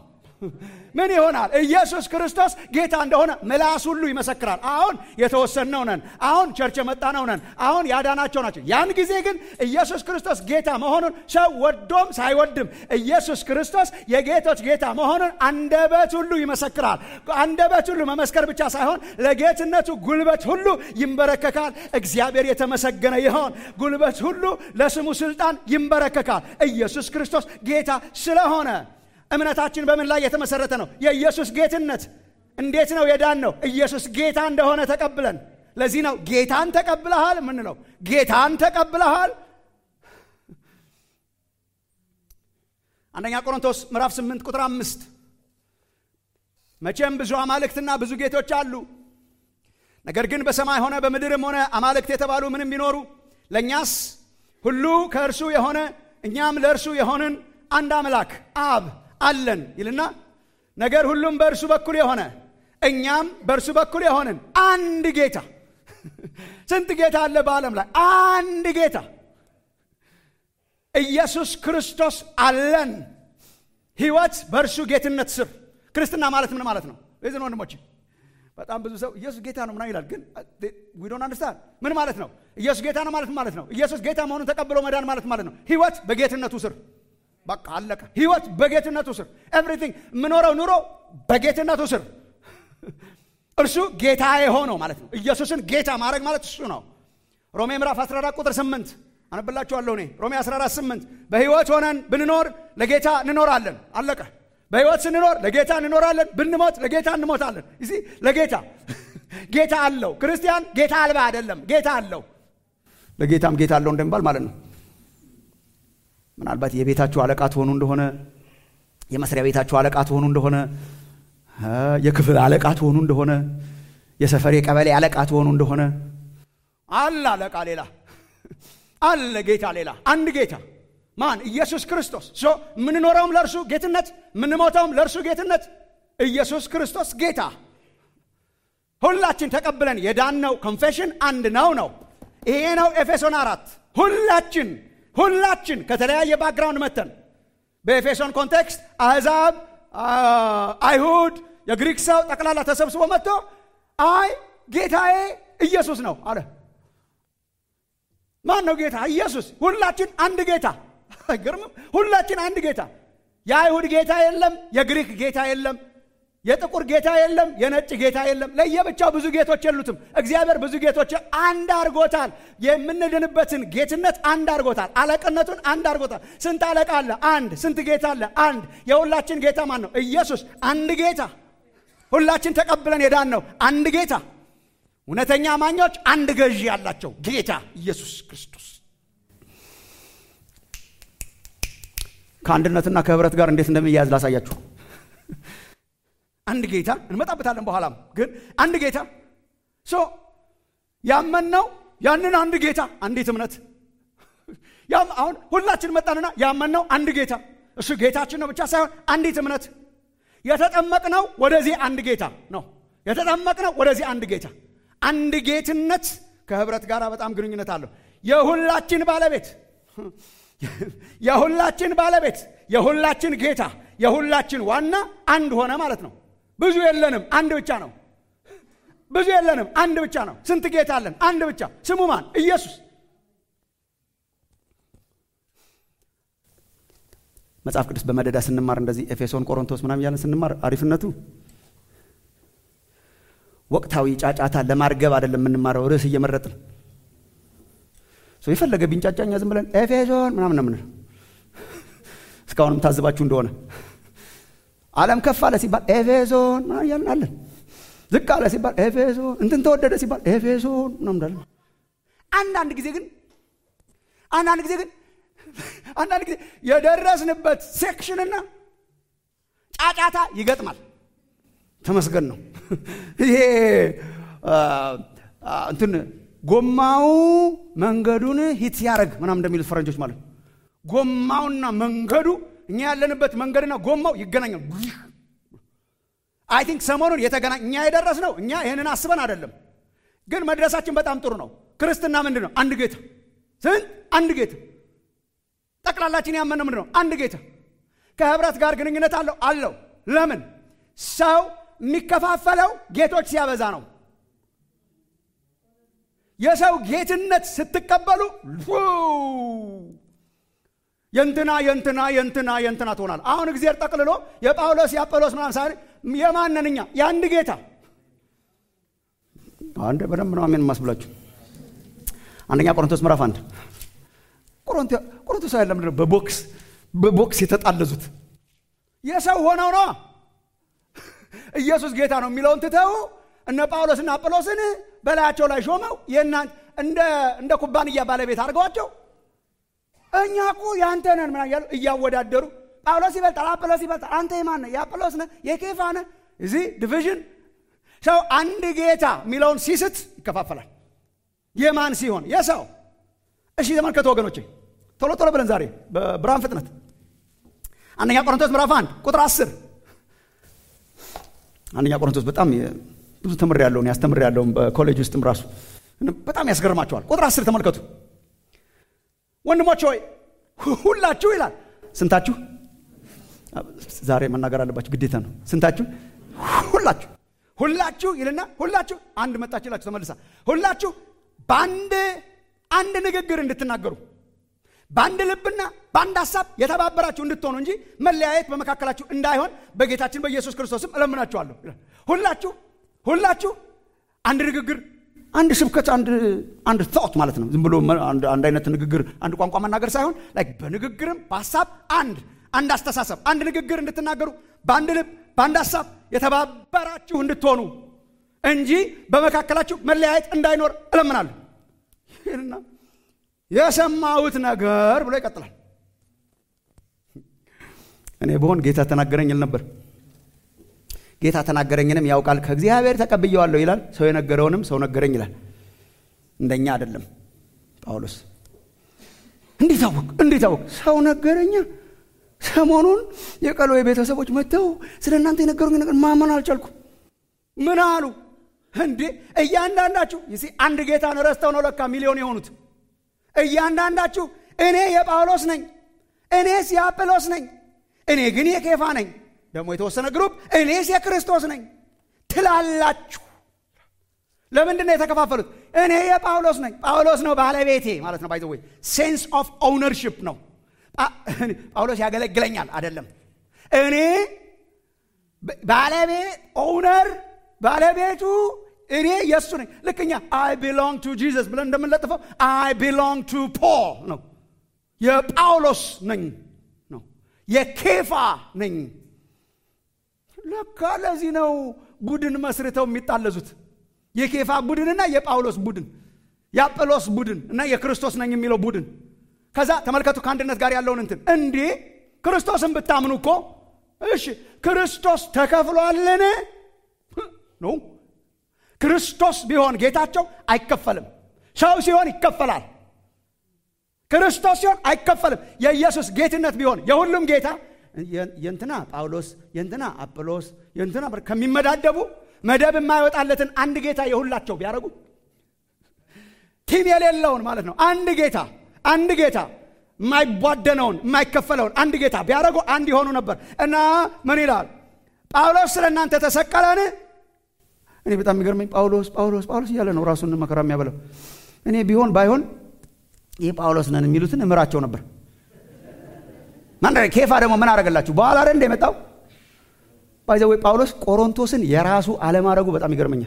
ምን ይሆናል? ኢየሱስ ክርስቶስ ጌታ እንደሆነ ምላስ ሁሉ ይመሰክራል። አሁን የተወሰንነው ነን። አሁን ቸርች የመጣነው ነን። አሁን ያዳናቸው ናቸው። ያን ጊዜ ግን ኢየሱስ ክርስቶስ ጌታ መሆኑን ሰው ወዶም ሳይወድም ኢየሱስ ክርስቶስ የጌቶች ጌታ መሆኑን አንደበት ሁሉ ይመሰክራል። አንደበት ሁሉ መመስከር ብቻ ሳይሆን ለጌትነቱ ጉልበት ሁሉ ይንበረከካል። እግዚአብሔር የተመሰገነ ይሆን። ጉልበት ሁሉ ለስሙ ስልጣን ይንበረከካል። ኢየሱስ ክርስቶስ ጌታ ስለሆነ እምነታችን በምን ላይ የተመሰረተ ነው? የኢየሱስ ጌትነት። እንዴት ነው የዳን ነው? ኢየሱስ ጌታ እንደሆነ ተቀብለን። ለዚህ ነው ጌታን ተቀብለሃል የምንለው። ጌታን ተቀብለሃል። አንደኛ ቆሮንቶስ ምዕራፍ 8 ቁጥር አምስት መቼም ብዙ አማልክትና ብዙ ጌቶች አሉ፣ ነገር ግን በሰማይ ሆነ በምድርም ሆነ አማልክት የተባሉ ምንም ቢኖሩ ለእኛስ ሁሉ ከእርሱ የሆነ እኛም ለእርሱ የሆንን አንድ አምላክ አብ አለን ይልና ነገር ሁሉም በእርሱ በኩል የሆነ እኛም በእርሱ በኩል የሆንን አንድ ጌታ። ስንት ጌታ አለ በዓለም ላይ? አንድ ጌታ ኢየሱስ ክርስቶስ አለን። ሕይወት በእርሱ ጌትነት ስር። ክርስትና ማለት ምን ማለት ነው? ይዝን ወንድሞች፣ በጣም ብዙ ሰው ኢየሱስ ጌታ ነው ምናምን ይላል። ግን ዊ ዶንት አንደርስታንድ ምን ማለት ነው? ኢየሱስ ጌታ ነው ማለት ማለት ነው። ኢየሱስ ጌታ መሆኑን ተቀብሎ መዳን ማለት ማለት ነው። ሕይወት በጌትነቱ ስር በቃ አለቀ። ህይወት በጌትነቱ ስር ኤቭሪቲንግ የምኖረው ኑሮ በጌትነቱ ስር እርሱ ጌታ የሆነው ማለት ነው። ኢየሱስን ጌታ ማድረግ ማለት እሱ ነው። ሮሜ ምዕራፍ 14 ቁጥር 8 አነብላችኋለሁ። እኔ ሮሜ 14 8 በህይወት ሆነን ብንኖር ለጌታ እንኖራለን። አለቀ። በህይወት ስንኖር ለጌታ እንኖራለን፣ ብንሞት ለጌታ እንሞታለን። እዚህ ለጌታ ጌታ አለው። ክርስቲያን ጌታ አልባ አይደለም፣ ጌታ አለው። ለጌታም ጌታ አለው እንደሚባል ማለት ነው። ምናልባት የቤታችሁ አለቃ ትሆኑ እንደሆነ የመስሪያ ቤታችሁ አለቃ ትሆኑ እንደሆነ የክፍል አለቃ ትሆኑ እንደሆነ የሰፈር የቀበሌ አለቃ ትሆኑ እንደሆነ አለ አለቃ ሌላ አለ ጌታ ሌላ አንድ ጌታ ማን ኢየሱስ ክርስቶስ ሶ የምንኖረውም ለእርሱ ጌትነት የምንሞተውም ለእርሱ ጌትነት ኢየሱስ ክርስቶስ ጌታ ሁላችን ተቀብለን የዳነው ኮንፌሽን አንድ ነው ነው ይሄ ነው ኤፌሶን አራት ሁላችን ሁላችን ከተለያየ ባክግራውንድ መተን በኤፌሶን ኮንቴክስት አሕዛብ፣ አይሁድ፣ የግሪክ ሰው ጠቅላላ ተሰብስቦ መጥቶ አይ ጌታዬ ኢየሱስ ነው አለ። ማን ነው ጌታ? ኢየሱስ። ሁላችን አንድ ጌታ። አይገርምም? ሁላችን አንድ ጌታ። የአይሁድ ጌታ የለም፣ የግሪክ ጌታ የለም፣ የጥቁር ጌታ የለም፣ የነጭ ጌታ የለም። ለየብቻው ብዙ ጌቶች የሉትም። እግዚአብሔር ብዙ ጌቶች አንድ አድርጎታል። የምንድንበትን ጌትነት አንድ አድርጎታል። አለቅነቱን አንድ አድርጎታል። ስንት አለቃ አለ? አንድ። ስንት ጌታ አለ? አንድ። የሁላችን ጌታ ማን ነው? ኢየሱስ። አንድ ጌታ። ሁላችን ተቀብለን የዳን ነው አንድ ጌታ። እውነተኛ አማኞች አንድ ገዢ ያላቸው ጌታ ኢየሱስ ክርስቶስ። ከአንድነትና ከህብረት ጋር እንዴት እንደሚያያዝ ላሳያችሁ። አንድ ጌታ እንመጣበታለን በኋላም። ግን አንድ ጌታ ሶ ያመንነው ያንን አንድ ጌታ አንዲት እምነት ያም አሁን ሁላችን መጣንና ያመንነው አንድ ጌታ እሱ ጌታችን ነው ብቻ ሳይሆን አንዲት እምነት የተጠመቅነው ወደዚህ አንድ ጌታ ነው። የተጠመቅነው ወደዚህ አንድ ጌታ አንድ ጌትነት ከህብረት ጋር በጣም ግንኙነት አለው። የሁላችን ባለቤት የሁላችን ባለቤት የሁላችን ጌታ የሁላችን ዋና አንድ ሆነ ማለት ነው። ብዙ የለንም፣ አንድ ብቻ ነው። ብዙ የለንም፣ አንድ ብቻ ነው። ስንት ጌታ አለን? አንድ ብቻ። ስሙ ማን? ኢየሱስ። መጽሐፍ ቅዱስ በመደዳ ስንማር እንደዚህ ኤፌሶን፣ ቆሮንቶስ ምናምን እያለን ስንማር አሪፍነቱ ወቅታዊ ጫጫታ ለማርገብ አይደለም የምንማረው፣ ርዕስ እየመረጥን የፈለገ ቢንጫጫኛ ዝም ብለን ኤፌሶን ምናምን ነው የምንለው። እስካሁንም ታዝባችሁ እንደሆነ ዓለም ከፍ አለ ሲባል ኤፌሶን ምናምን እያልን አለን። ዝቅ አለ ሲባል ኤፌሶን፣ እንትን ተወደደ ሲባል ኤፌሶን ምናምን እንዳለን። አንዳንድ ጊዜ ግን አንዳንድ ጊዜ ግን አንዳንድ ጊዜ የደረስንበት ሴክሽንና ጫጫታ ይገጥማል። ተመስገን ነው። ይሄ እንትን ጎማው መንገዱን ሂት ሲያደርግ ምናምን እንደሚሉት ፈረንጆች ማለት ነው። ጎማውና መንገዱ እኛ ያለንበት መንገድና ጎማው ይገናኛል። አይ ቲንክ ሰሞኑን የተገናኝ እኛ የደረስ ነው። እኛ ይህንን አስበን አይደለም፣ ግን መድረሳችን በጣም ጥሩ ነው። ክርስትና ምንድን ነው? አንድ ጌታ። ስንት? አንድ ጌታ። ጠቅላላችን ያመነው ምንድን ነው? አንድ ጌታ። ከህብረት ጋር ግንኙነት አለው አለው። ለምን ሰው የሚከፋፈለው ጌቶች ሲያበዛ ነው የሰው ጌትነት ስትቀበሉ የንትና የንትና የንትና የንትና ትሆናል አሁን እግዚአብሔር ጠቅልሎ የጳውሎስ የአጵሎስ ምናምን ሳይሆን የማንንኛ የአንድ ጌታ አንድ በደንብ ነው አሜን ማስብላችሁ አንደኛ ቆሮንቶስ ምዕራፍ አንድ ቆሮንቶስ ያለ ምንድነው በቦክስ በቦክስ የተጣለዙት የሰው ሆነው ነው ኢየሱስ ጌታ ነው የሚለውን ትተው እነ ጳውሎስና አጵሎስን በላያቸው ላይ ሾመው እንደ ኩባንያ ባለቤት አድርገዋቸው እኛ እኮ የአንተ ነን ምናምን እያሉ እያወዳደሩ ጳውሎስ ይበልጣል አጵሎስ ይበልጣል አንተ የማን ነህ የአጵሎስ ነህ የኬፋ ነህ እዚህ ዲቪዥን ሰው አንድ ጌታ የሚለውን ሲስት ይከፋፈላል የማን ሲሆን የሰው እሺ ተመልከቱ ወገኖቼ ቶሎ ቶሎ ብለን ዛሬ በብርሃን ፍጥነት አንደኛ ቆሮንቶስ ምዕራፍ አንድ ቁጥር አስር አንደኛ ቆሮንቶስ በጣም ብዙ ትምር ያለውን ያስተምር ያለውን በኮሌጅ ውስጥም ራሱ በጣም ያስገርማቸዋል ቁጥር አስር ተመልከቱ ወንድሞች ሆይ ሁላችሁ ይላል ስንታችሁ ዛሬ መናገር አለባችሁ ግዴታ ነው ስንታችሁ ሁላችሁ ሁላችሁ ይልና ሁላችሁ አንድ መጣችላችሁ ተመልሳ ሁላችሁ በአንድ አንድ ንግግር እንድትናገሩ በአንድ ልብና በአንድ ሀሳብ የተባበራችሁ እንድትሆኑ እንጂ መለያየት በመካከላችሁ እንዳይሆን በጌታችን በኢየሱስ ክርስቶስም እለምናችኋለሁ ሁላችሁ ሁላችሁ አንድ ንግግር አንድ ስብከት አንድ ቶት ማለት ነው ዝም ብሎ አንድ አይነት ንግግር አንድ ቋንቋ መናገር ሳይሆን በንግግርም በሀሳብ አንድ አንድ አስተሳሰብ አንድ ንግግር እንድትናገሩ በአንድ ልብ በአንድ ሀሳብ የተባበራችሁ እንድትሆኑ እንጂ በመካከላችሁ መለያየት እንዳይኖር እለምናለሁ ይህንና የሰማሁት ነገር ብሎ ይቀጥላል እኔ በሆን ጌታ ተናገረኝ ይል ነበር ጌታ ተናገረኝንም ያውቃል ከእግዚአብሔር ተቀብየዋለሁ ይላል ሰው የነገረውንም ሰው ነገረኝ ይላል እንደኛ አይደለም ጳውሎስ እንዴት አወቅ እንዴት አወቅ ሰው ነገረኛ ሰሞኑን የቀሎ ቤተሰቦች መጥተው ስለ እናንተ የነገሩኝ ነገር ማመን አልቻልኩ ምን አሉ እንዴ እያንዳንዳችሁ ይሲ አንድ ጌታን ረስተው ነው ለካ ሚሊዮን የሆኑት እያንዳንዳችሁ እኔ የጳውሎስ ነኝ እኔስ የአጵሎስ ነኝ እኔ ግን የኬፋ ነኝ ደግሞ የተወሰነ ግሩፕ እኔስ የክርስቶስ ነኝ ትላላችሁ ለምንድን ነው የተከፋፈሉት እኔ የጳውሎስ ነኝ ጳውሎስ ነው ባለቤቴ ማለት ነው ባይዘወይ ሴንስ ኦፍ ኦውነርሽፕ ነው ጳውሎስ ያገለግለኛል አይደለም እኔ ባለቤት ኦውነር ባለቤቱ እኔ የእሱ ነኝ ልክኛ አይ ቢሎንግ ቱ ጂዘስ ብለን እንደምንለጥፈው አይ ቢሎንግ ቱ ፖል ነው የጳውሎስ ነኝ ነው የኬፋ ነኝ ለካ ለዚህ ነው ቡድን መስርተው የሚጣለዙት የኬፋ ቡድንና የጳውሎስ ቡድን የአጵሎስ ቡድን እና የክርስቶስ ነኝ የሚለው ቡድን ከዛ ተመልከቱ ከአንድነት ጋር ያለውን እንትን እንዴ ክርስቶስን ብታምኑ እኮ እሺ ክርስቶስ ተከፍሏልን ነው ክርስቶስ ቢሆን ጌታቸው አይከፈልም ሰው ሲሆን ይከፈላል ክርስቶስ ሲሆን አይከፈልም የኢየሱስ ጌትነት ቢሆን የሁሉም ጌታ የንትና ጳውሎስ የንትና አጵሎስ የንትና ከሚመዳደቡ መደብ የማይወጣለትን አንድ ጌታ የሁላቸው ቢያደርጉ ቲም የሌለውን ማለት ነው አንድ ጌታ አንድ ጌታ የማይቧደነውን የማይከፈለውን አንድ ጌታ ቢያደርጉ አንድ የሆኑ ነበር እና ምን ይላል ጳውሎስ ስለ እናንተ ተሰቀለን እኔ በጣም የሚገርመኝ ጳውሎስ ጳውሎስ ጳውሎስ እያለ ነው ራሱን መከራ የሚያበለው እኔ ቢሆን ባይሆን ይህ ጳውሎስ ነን የሚሉትን እምራቸው ነበር ማን ኬፋ ደግሞ ምን አደረገላችሁ በኋላ ረ እንደ የመጣው ባይዘወይ ጳውሎስ ቆሮንቶስን የራሱ አለማድረጉ በጣም ይገርመኛል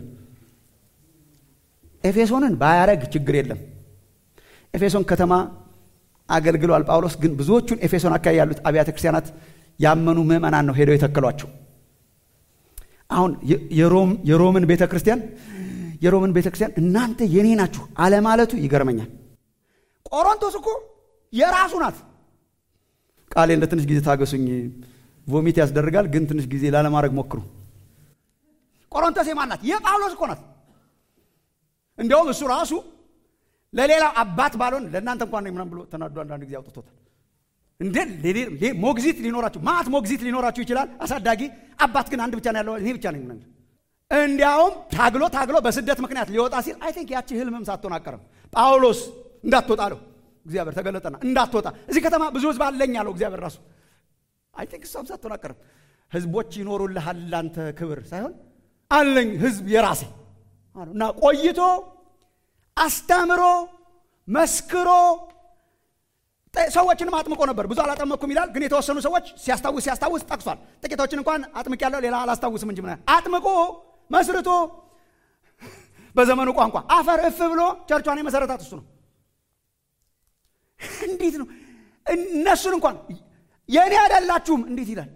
ኤፌሶንን ባያረግ ችግር የለም ኤፌሶን ከተማ አገልግሏል ጳውሎስ ግን ብዙዎቹን ኤፌሶን አካባቢ ያሉት አብያተ ክርስቲያናት ያመኑ ምዕመናን ነው ሄደው የተከሏቸው አሁን የሮምን ቤተ ክርስቲያን የሮምን ቤተ ክርስቲያን እናንተ የኔ ናችሁ አለማለቱ ይገርመኛል ቆሮንቶስ እኮ የራሱ ናት ቃሌ እንደ ትንሽ ጊዜ ታገሱኝ ቮሚት ያስደርጋል ግን ትንሽ ጊዜ ላለማድረግ ሞክሩ ቆሮንቶስ የማን ናት የጳውሎስ እኮ ናት እንዲያውም እሱ ራሱ ለሌላው አባት ባልሆን ለእናንተ እንኳን ምናም ብሎ ተናዶ አንዳንድ ጊዜ አውጥቶታል እንዴ ሞግዚት ሊኖራችሁ ማት ሞግዚት ሊኖራችሁ ይችላል አሳዳጊ አባት ግን አንድ ብቻ ነው ያለው እኔ ብቻ ነኝ እንዲያውም ታግሎ ታግሎ በስደት ምክንያት ሊወጣ ሲል አይ ቲንክ ያቺ ህልምም ሳትሆን አቀርም ጳውሎስ እንዳትወጣ አለው እግዚአብሔር ተገለጠና እንዳትወጣ እዚህ ከተማ ብዙ ህዝብ አለኝ አለው እግዚአብሔር ራሱ አይ ቲንክ እሷም ሳትሆን አቀርም ህዝቦች ይኖሩልሃል ላንተ ክብር ሳይሆን አለኝ ህዝብ የራሴ እና ቆይቶ አስተምሮ መስክሮ ሰዎችንም አጥምቆ ነበር። ብዙ አላጠመኩም ይላል፣ ግን የተወሰኑ ሰዎች ሲያስታውስ ሲያስታውስ ጠቅሷል። ጥቂቶችን እንኳን አጥምቅ ያለው ሌላ አላስታውስም እንጂ ምናምን አጥምቆ መስርቶ በዘመኑ ቋንቋ አፈር እፍ ብሎ ቸርቿን የመሰረታት እሱ ነው። እንዴት ነው እነሱን እንኳን የእኔ አይደላችሁም እንዴት ይላል?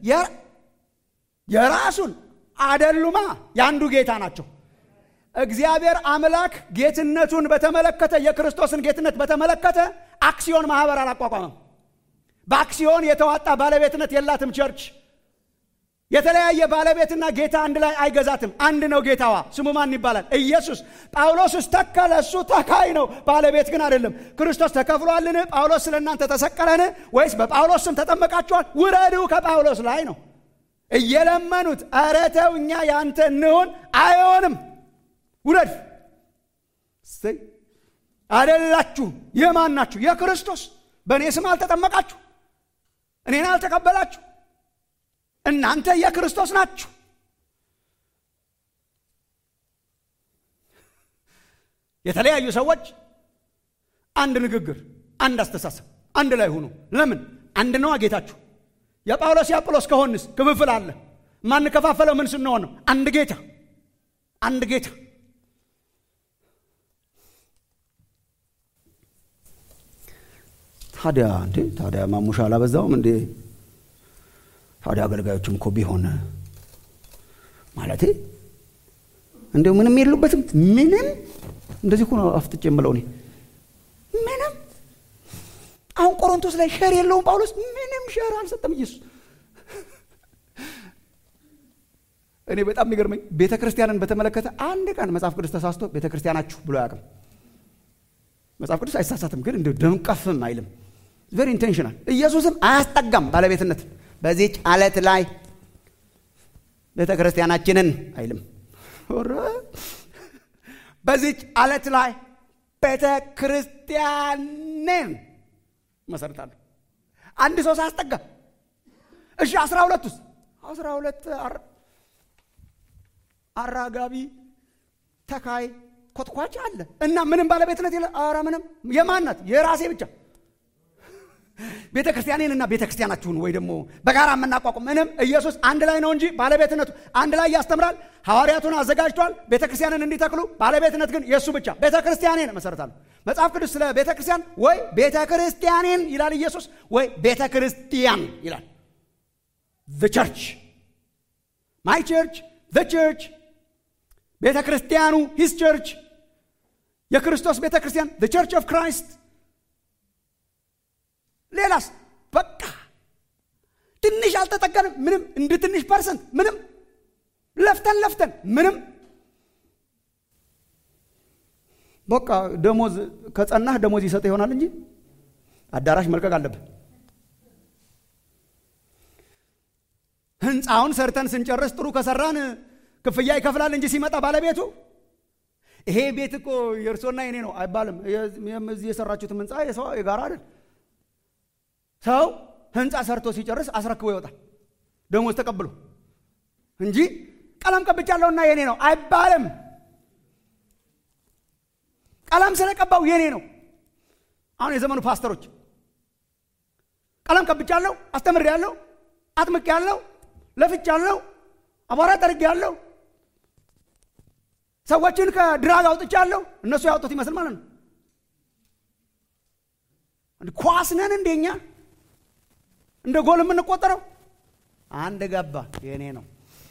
የራሱን አደሉማ የአንዱ ጌታ ናቸው። እግዚአብሔር አምላክ ጌትነቱን በተመለከተ የክርስቶስን ጌትነት በተመለከተ አክሲዮን ማህበር አላቋቋመም። በአክሲዮን የተዋጣ ባለቤትነት የላትም ቸርች። የተለያየ ባለቤትና ጌታ አንድ ላይ አይገዛትም። አንድ ነው ጌታዋ። ስሙ ማን ይባላል? ኢየሱስ። ጳውሎስስ ተከለ፣ እሱ ተካይ ነው፣ ባለቤት ግን አይደለም። ክርስቶስ ተከፍሏልን? ጳውሎስ ስለ እናንተ ተሰቀለን? ወይስ በጳውሎስ ስም ተጠመቃችኋል? ውረዱ ከጳውሎስ ላይ ነው እየለመኑት። ኧረ ተው እኛ ያንተ እንሆን። አይሆንም፣ ውረድ። አደላችሁ። የማን ናችሁ? የክርስቶስ። በእኔ ስም አልተጠመቃችሁ፣ እኔን አልተቀበላችሁ እናንተ የክርስቶስ ናችሁ። የተለያዩ ሰዎች አንድ ንግግር፣ አንድ አስተሳሰብ፣ አንድ ላይ ሁኑ። ለምን? አንድ ነዋ ጌታችሁ። የጳውሎስ የአጵሎስ ከሆንስ ክፍፍል አለ። ማንከፋፈለው ምን ስንሆን ነው? አንድ ጌታ፣ አንድ ጌታ። ታዲያ እንዴ ታዲያ ማሙሻ አላበዛውም እንዴ? ታዲያ አገልጋዮችም እኮ ቢሆን ማለቴ እንዲሁ ምንም የሉበትም። ምንም እንደዚህ እኮ ነው አፍጥጬ የምለው እኔ ምንም። አሁን ቆሮንቶስ ላይ ሸር የለውም ጳውሎስ፣ ምንም ሸር አልሰጠም ኢየሱስ። እኔ በጣም የሚገርመኝ ቤተ ክርስቲያንን በተመለከተ አንድ ቀን መጽሐፍ ቅዱስ ተሳስቶ ቤተ ክርስቲያናችሁ ብሎ አያውቅም። መጽሐፍ ቅዱስ አይሳሳትም፣ ግን እንዲሁ ደምቀፍም አይልም። ቬሪ ኢንቴንሽናል። ኢየሱስም አያስጠጋም ባለቤትነት በዚች አለት ላይ ቤተ ክርስቲያናችንን አይልም። በዚች አለት ላይ ቤተ ክርስቲያንን መሰርታለሁ። አንድ ሰው ሳያስጠጋ እሺ፣ አስራ ሁለት ውስጥ አስራ ሁለት አራጋቢ ተካይ ኮትኳች አለ እና ምንም ባለቤትነት የለ። ኧረ ምንም የማን ናት? የራሴ ብቻ ቤተ ክርስቲያኔን እና ቤተ ክርስቲያናችሁን ወይ ደግሞ በጋራ የምናቋቁም ምንም። ኢየሱስ አንድ ላይ ነው እንጂ ባለቤትነቱ አንድ ላይ ያስተምራል። ሐዋርያቱን አዘጋጅቷል ቤተ ክርስቲያንን እንዲተክሉ፣ ባለቤትነት ግን የእሱ ብቻ። ቤተ ክርስቲያኔን እመሰርታለሁ። መጽሐፍ ቅዱስ ስለ ቤተ ክርስቲያን ወይ ቤተ ክርስቲያኔን ይላል ኢየሱስ፣ ወይ ቤተ ክርስቲያን ይላል። ዘ ቸርች ማይ ቸርች ዘ ቸርች ቤተ ክርስቲያኑ ሂስ ቸርች የክርስቶስ ቤተ ክርስቲያን ዘ ቸርች ኦፍ ክራይስት ሌላስ በቃ ትንሽ አልተጠቀንም። ምንም እንደ ትንሽ ፐርሰንት ምንም ለፍተን ለፍተን ምንም በቃ ደሞዝ ከጸናህ ደሞዝ ይሰጥ ይሆናል እንጂ አዳራሽ መልቀቅ አለብን። ህንፃውን ሰርተን ስንጨርስ ጥሩ ከሰራን ክፍያ ይከፍላል እንጂ ሲመጣ ባለቤቱ ይሄ ቤት እኮ የእርሶና የኔ ነው አይባልም። እዚህ የሰራችሁትም ህንፃ የሰው የጋራ አይደል። ሰው ህንፃ ሰርቶ ሲጨርስ አስረክቦ ይወጣል ደሞዝ ተቀብሎ እንጂ ቀለም ቀብቻለሁና የኔ ነው አይባልም። ቀለም ስለቀባው የኔ ነው። አሁን የዘመኑ ፓስተሮች ቀለም ቀብቻለሁ፣ አስተምሬያለሁ፣ አጥምቄያለሁ፣ ለፍቻለሁ፣ አቧራ ጠርጌያለሁ፣ ሰዎችን ከድራግ አውጥቻለሁ። እነሱ ያወጡት ይመስል ማለት ነው። ኳስ ነን እንደኛ እንደ ጎል የምንቆጠረው አንድ ገባ የኔ ነው።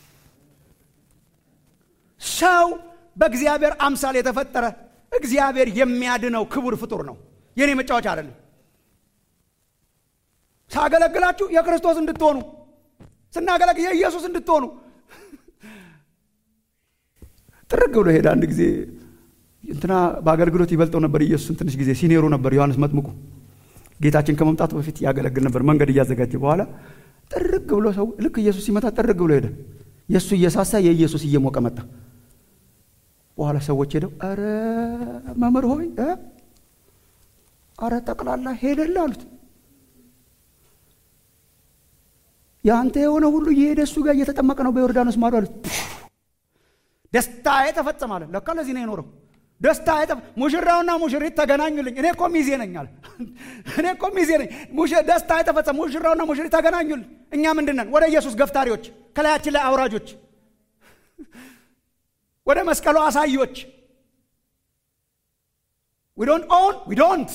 ሰው በእግዚአብሔር አምሳል የተፈጠረ እግዚአብሔር የሚያድነው ክቡር ፍጡር ነው። የኔ መጫወቻ አይደለም። ሳገለግላችሁ የክርስቶስ እንድትሆኑ ስናገለግል የኢየሱስ እንድትሆኑ ጥርግ ብሎ ሄደ። አንድ ጊዜ እንትና በአገልግሎት ይበልጠው ነበር ኢየሱስን ትንሽ ጊዜ ሲኔሩ ነበር ዮሐንስ መጥምቁ ጌታችን ከመምጣቱ በፊት ያገለግል ነበር። መንገድ እያዘጋጀ በኋላ ጥርግ ብሎ ሰው ልክ ኢየሱስ ሲመጣ ጥርግ ብሎ ሄደ። የእሱ እየሳሳ የኢየሱስ እየሞቀ መጣ። በኋላ ሰዎች ሄደው አረ መምህር ሆይ አረ ጠቅላላ ሄደል አሉት። የአንተ የሆነ ሁሉ እየሄደ እሱ ጋር እየተጠመቀ ነው በዮርዳኖስ ማዶ አሉት። ደስታዬ ተፈጸመ አለ። ለካ ለዚህ ነው የኖረው። ደስታ ሙሽራውና ሙሽሪት ተገናኙልኝ። እኔ እኮ ሚዜ ነኝ አለ። እኔ እኮ ሚዜ ነኝ። ደስታ የተፈጸመ ሙሽራውና ሙሽሪት ተገናኙልኝ። እኛ ምንድን ነን? ወደ ኢየሱስ ገፍታሪዎች፣ ከላያችን ላይ አውራጆች፣ ወደ መስቀሉ አሳዮች። ዊ ዶንት ኦን ዊ ዶንት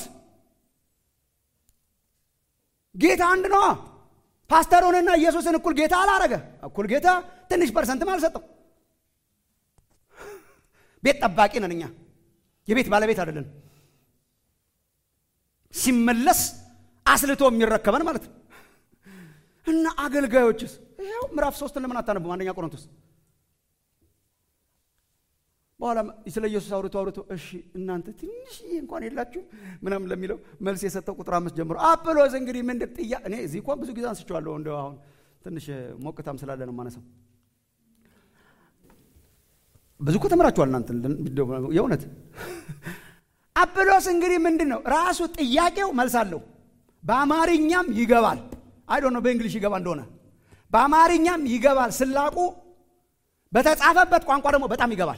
ጌታ አንድ ነዋ። ፓስተሩንና ኢየሱስን እኩል ጌታ አላረገ። እኩል ጌታ ትንሽ ፐርሰንትም አልሰጠው። ቤት ጠባቂ ነን እኛ፣ የቤት ባለቤት አይደለን። ሲመለስ አስልቶ የሚረከበን ማለት ነው። እና አገልጋዮችስ ይኸው ምዕራፍ ሶስትን ለምን አታነቡም? አንደኛ ቆሮንቶስ በኋላ ስለ ኢየሱስ አውርቶ አውርቶ እሺ እናንተ ትንሽዬ እንኳን የላችሁ ምናምን ለሚለው መልስ የሰጠው ቁጥር አምስት ጀምሮ አጵሎስ እንግዲህ ምንድን ጥያ እኔ እዚህ እንኳን ብዙ ጊዜ አንስቼዋለሁ። እንደው አሁን ትንሽ ሞቅታም ስላለ ነው ማነሳው። ብዙ እኮ ተምራችኋል እናንተ የእውነት አጵሎስ እንግዲህ ምንድን ነው ራሱ ጥያቄው መልስ አለው። በአማርኛም ይገባል። አይ ዶንት ኖ በእንግሊሽ ይገባ እንደሆነ በአማርኛም ይገባል ስላቁ፣ በተጻፈበት ቋንቋ ደግሞ በጣም ይገባል።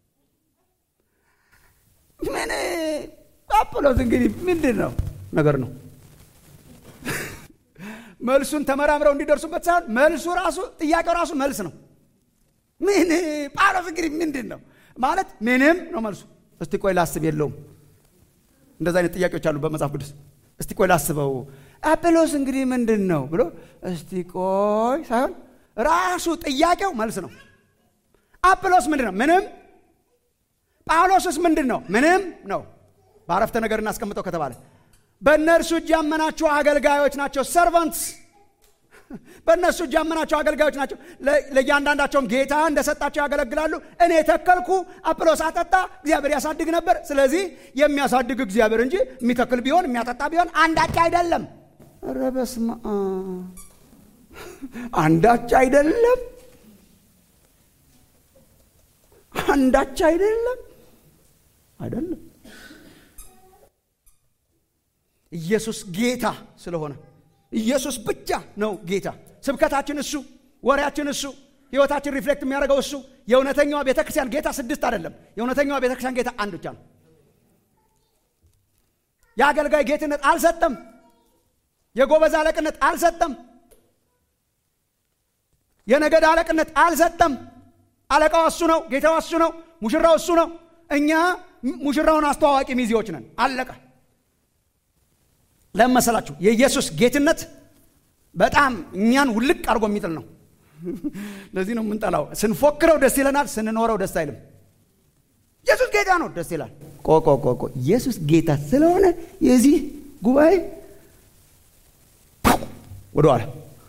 ምን አጵሎስ እንግዲህ ምንድን ነው ነገር ነው። መልሱን ተመራምረው እንዲደርሱበት ሳይሆን መልሱ ራሱ ጥያቄው ራሱ መልስ ነው። ምን ጳውሎስ እንግዲህ ምንድን ነው ማለት ምንም ነው መልሱ። እስቲ ቆይ ላስብ የለውም። እንደዚ አይነት ጥያቄዎች አሉ በመጽሐፍ ቅዱስ። እስቲ ቆይ ላስበው አጵሎስ እንግዲህ ምንድን ነው ብሎ እስቲ ቆይ ሳይሆን ራሱ ጥያቄው መልስ ነው። አጵሎስ ምንድን ነው? ምንም። ጳውሎስስ ምንድን ነው? ምንም ነው። በአረፍተ ነገር እናስቀምጠው ከተባለ በእነርሱ እጅ ያመናችሁ አገልጋዮች ናቸው። ሰርቫንትስ በእነሱ እጅ ያመናቸው አገልጋዮች ናቸው። ለእያንዳንዳቸውም ጌታ እንደሰጣቸው ያገለግላሉ። እኔ ተከልኩ፣ አጵሎስ አጠጣ፣ እግዚአብሔር ያሳድግ ነበር። ስለዚህ የሚያሳድግ እግዚአብሔር እንጂ የሚተክል ቢሆን የሚያጠጣ ቢሆን አንዳች አይደለም። ኧረ በስመ አብ አንዳች አይደለም፣ አንዳች አይደለም፣ አይደለም። ኢየሱስ ጌታ ስለሆነ ኢየሱስ ብቻ ነው ጌታ። ስብከታችን እሱ፣ ወሬያችን እሱ፣ ህይወታችን ሪፍሌክት የሚያደርገው እሱ። የእውነተኛዋ ቤተ ክርስቲያን ጌታ ስድስት አይደለም። የእውነተኛዋ ቤተ ክርስቲያን ጌታ አንድ ብቻ ነው። የአገልጋይ ጌትነት አልሰጠም። የጎበዝ አለቅነት አልሰጠም። የነገድ አለቅነት አልሰጠም። አለቃው እሱ ነው። ጌታው እሱ ነው። ሙሽራው እሱ ነው። እኛ ሙሽራውን አስተዋዋቂ ሚዜዎች ነን። አለቀ። ለምን መሰላችሁ? የኢየሱስ ጌትነት በጣም እኛን ውልቅ አድርጎ የሚጥል ነው። ለዚህ ነው የምንጠላው። ስንፎክረው ደስ ይለናል፣ ስንኖረው ደስ አይልም። ኢየሱስ ጌታ ነው፣ ደስ ይላል። ቆቆ ቆቆ ኢየሱስ ጌታ ስለሆነ የዚህ ጉባኤ ወደኋላ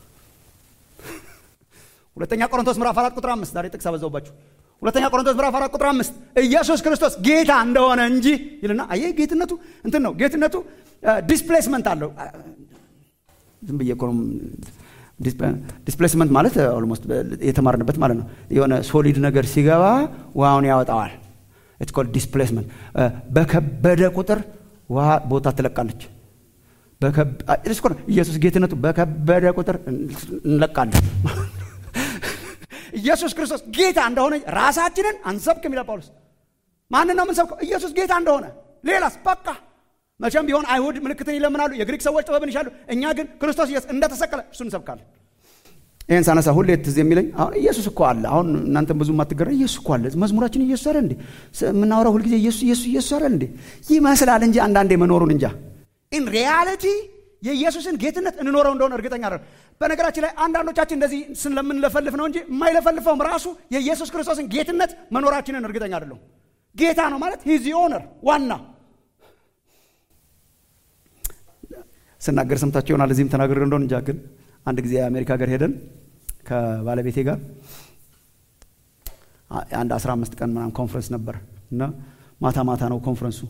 ሁለተኛ ቆሮንቶስ ምዕራፍ አራት ቁጥር አምስት ዛሬ ጥቅስ አበዛውባችሁ። ሁለተኛ ቆሮንቶስ ምዕራፍ አራት ቁጥር አምስት ኢየሱስ ክርስቶስ ጌታ እንደሆነ እንጂ ይልና አየህ፣ ጌትነቱ እንትን ነው። ጌትነቱ ዲስፕሌስመንት አለው። ዝም ብዬ እኮ ነው። ዲስፕሌስመንት ማለት ኦልሞስት የተማርንበት ማለት ነው። የሆነ ሶሊድ ነገር ሲገባ ውሃውን ያወጣዋል። ኢትስ ኮልድ ዲስፕሌስመንት። በከበደ ቁጥር ውሃ ቦታ ትለቃለች። ኢየሱስ ጌትነቱ በከበደ ቁጥር እንለቃለን። ኢየሱስ ክርስቶስ ጌታ እንደሆነ ራሳችንን አንሰብክም ይላል ጳውሎስ። ማንን ነው የምንሰብከው? ኢየሱስ ጌታ እንደሆነ። ሌላስ በቃ መቼም ቢሆን አይሁድ ምልክትን ይለምናሉ፣ የግሪክ ሰዎች ጥበብን ይሻሉ። እኛ ግን ክርስቶስ ኢየሱስ እንደተሰቀለ እሱ እንሰብካለን። ይህን ሳነሳ ሁሌ ትዝ የሚለኝ አሁን ኢየሱስ እኮ አለ። አሁን እናንተም ብዙ የማትገረ ኢየሱስ እኮ አለ። መዝሙራችን ኢየሱስ አለ እንዴ? የምናወራው ሁልጊዜ ኢየሱስ ኢየሱስ ኢየሱስ አለ እንዴ? ይመስላል እንጂ አንዳንዴ መኖሩን እንጃ። ኢን ሪያሊቲ የኢየሱስን ጌትነት እንኖረው እንደሆነ እርግጠኛ አይደለም። በነገራችን ላይ አንዳንዶቻችን እንደዚህ ስለምንለፈልፍ ነው እንጂ የማይለፈልፈውም ራሱ የኢየሱስ ክርስቶስን ጌትነት መኖራችንን እርግጠኛ አይደለሁም። ጌታ ነው ማለት ሂዚ ኦነር ዋና ስናገር ሰምታችሁ ይሆናል። እዚህም ተናግሬ እንደሆን እንጃ። ግን አንድ ጊዜ የአሜሪካ ሀገር ሄደን ከባለቤቴ ጋር አንድ አስራ አምስት ቀን ምናምን ኮንፈረንስ ነበር እና ማታ ማታ ነው ኮንፈረንሱ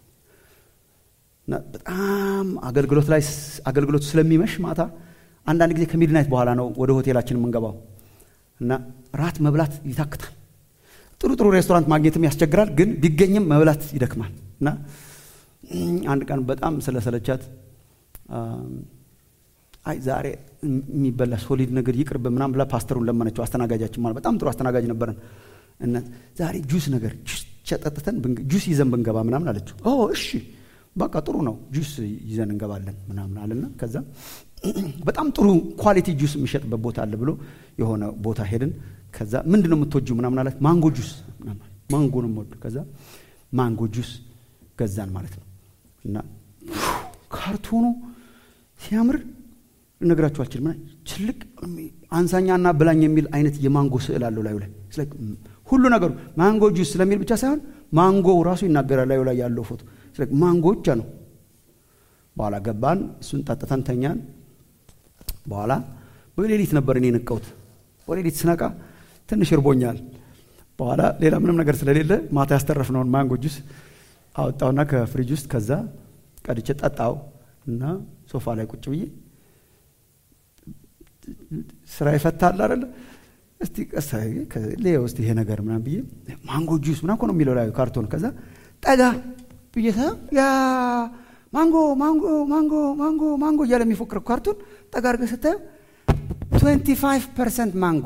በጣም አገልግሎት ላይ አገልግሎቱ ስለሚመሽ ማታ አንዳንድ ጊዜ ከሚድናይት በኋላ ነው ወደ ሆቴላችን የምንገባው እና ራት መብላት ይታክታል። ጥሩ ጥሩ ሬስቶራንት ማግኘትም ያስቸግራል፣ ግን ቢገኝም መብላት ይደክማል እና አንድ ቀን በጣም ስለሰለቻት አይ ዛሬ የሚበላ ሶሊድ ነገር ይቅርብ ምናምን ብላ ፓስተሩን ለመነችው። አስተናጋጃችን ማለት በጣም ጥሩ አስተናጋጅ ነበረን። እና ዛሬ ጁስ ነገር ጁስ ጠጥተን ጁስ ይዘን ብንገባ ምናምን አለችው። ኦ እሺ በቃ ጥሩ ነው ጁስ ይዘን እንገባለን ምናምን አለና ከዛ በጣም ጥሩ ኳሊቲ ጁስ የሚሸጥበት ቦታ አለ ብሎ የሆነ ቦታ ሄድን። ከዛ ምንድን ነው የምትወጂው ምናምን አላት። ማንጎ ጁስ ማንጎ ነው የምወደው። ከዛ ማንጎ ጁስ ገዛን ማለት ነው። እና ካርቶኑ ሲያምር ልነግራችሁ አልችልም። ትልቅ አንሳኛና ብላኝ የሚል አይነት የማንጎ ስዕል አለው ላዩ ላይ ሁሉ ነገሩ ማንጎ ጁስ ስለሚል ብቻ ሳይሆን ማንጎው ራሱ ይናገራል ላዩ ላይ ያለው ፎቶ ማንጎ ብቻ ነው። በኋላ ገባን፣ እሱን ጠጥተን ተኛን። በኋላ በሌሊት ነበር እኔ ነቃሁት። በሌሊት ስነቃ ትንሽ እርቦኛል። በኋላ ሌላ ምንም ነገር ስለሌለ ማታ ያስተረፍነውን ማንጎ ጁስ አወጣውና ከፍሪጅ ውስጥ ከዛ ቀድቼ ጠጣው እና ሶፋ ላይ ቁጭ ብዬ ስራ ይፈታል አይደለ? እስቲ ሌው እስቲ ይሄ ነገር ምናምን ብዬ ማንጎ ጁስ ምናምን እኮ ነው የሚለው ላይ ካርቶን። ከዛ ጠጋ ብዬ ያ ማንጎ ማንጎ ማንጎ ማንጎ ማንጎ እያለ የሚፎክረው ካርቱን ጠጋ አድርገህ ስታየው 25 ፐርሰንት ማንጎ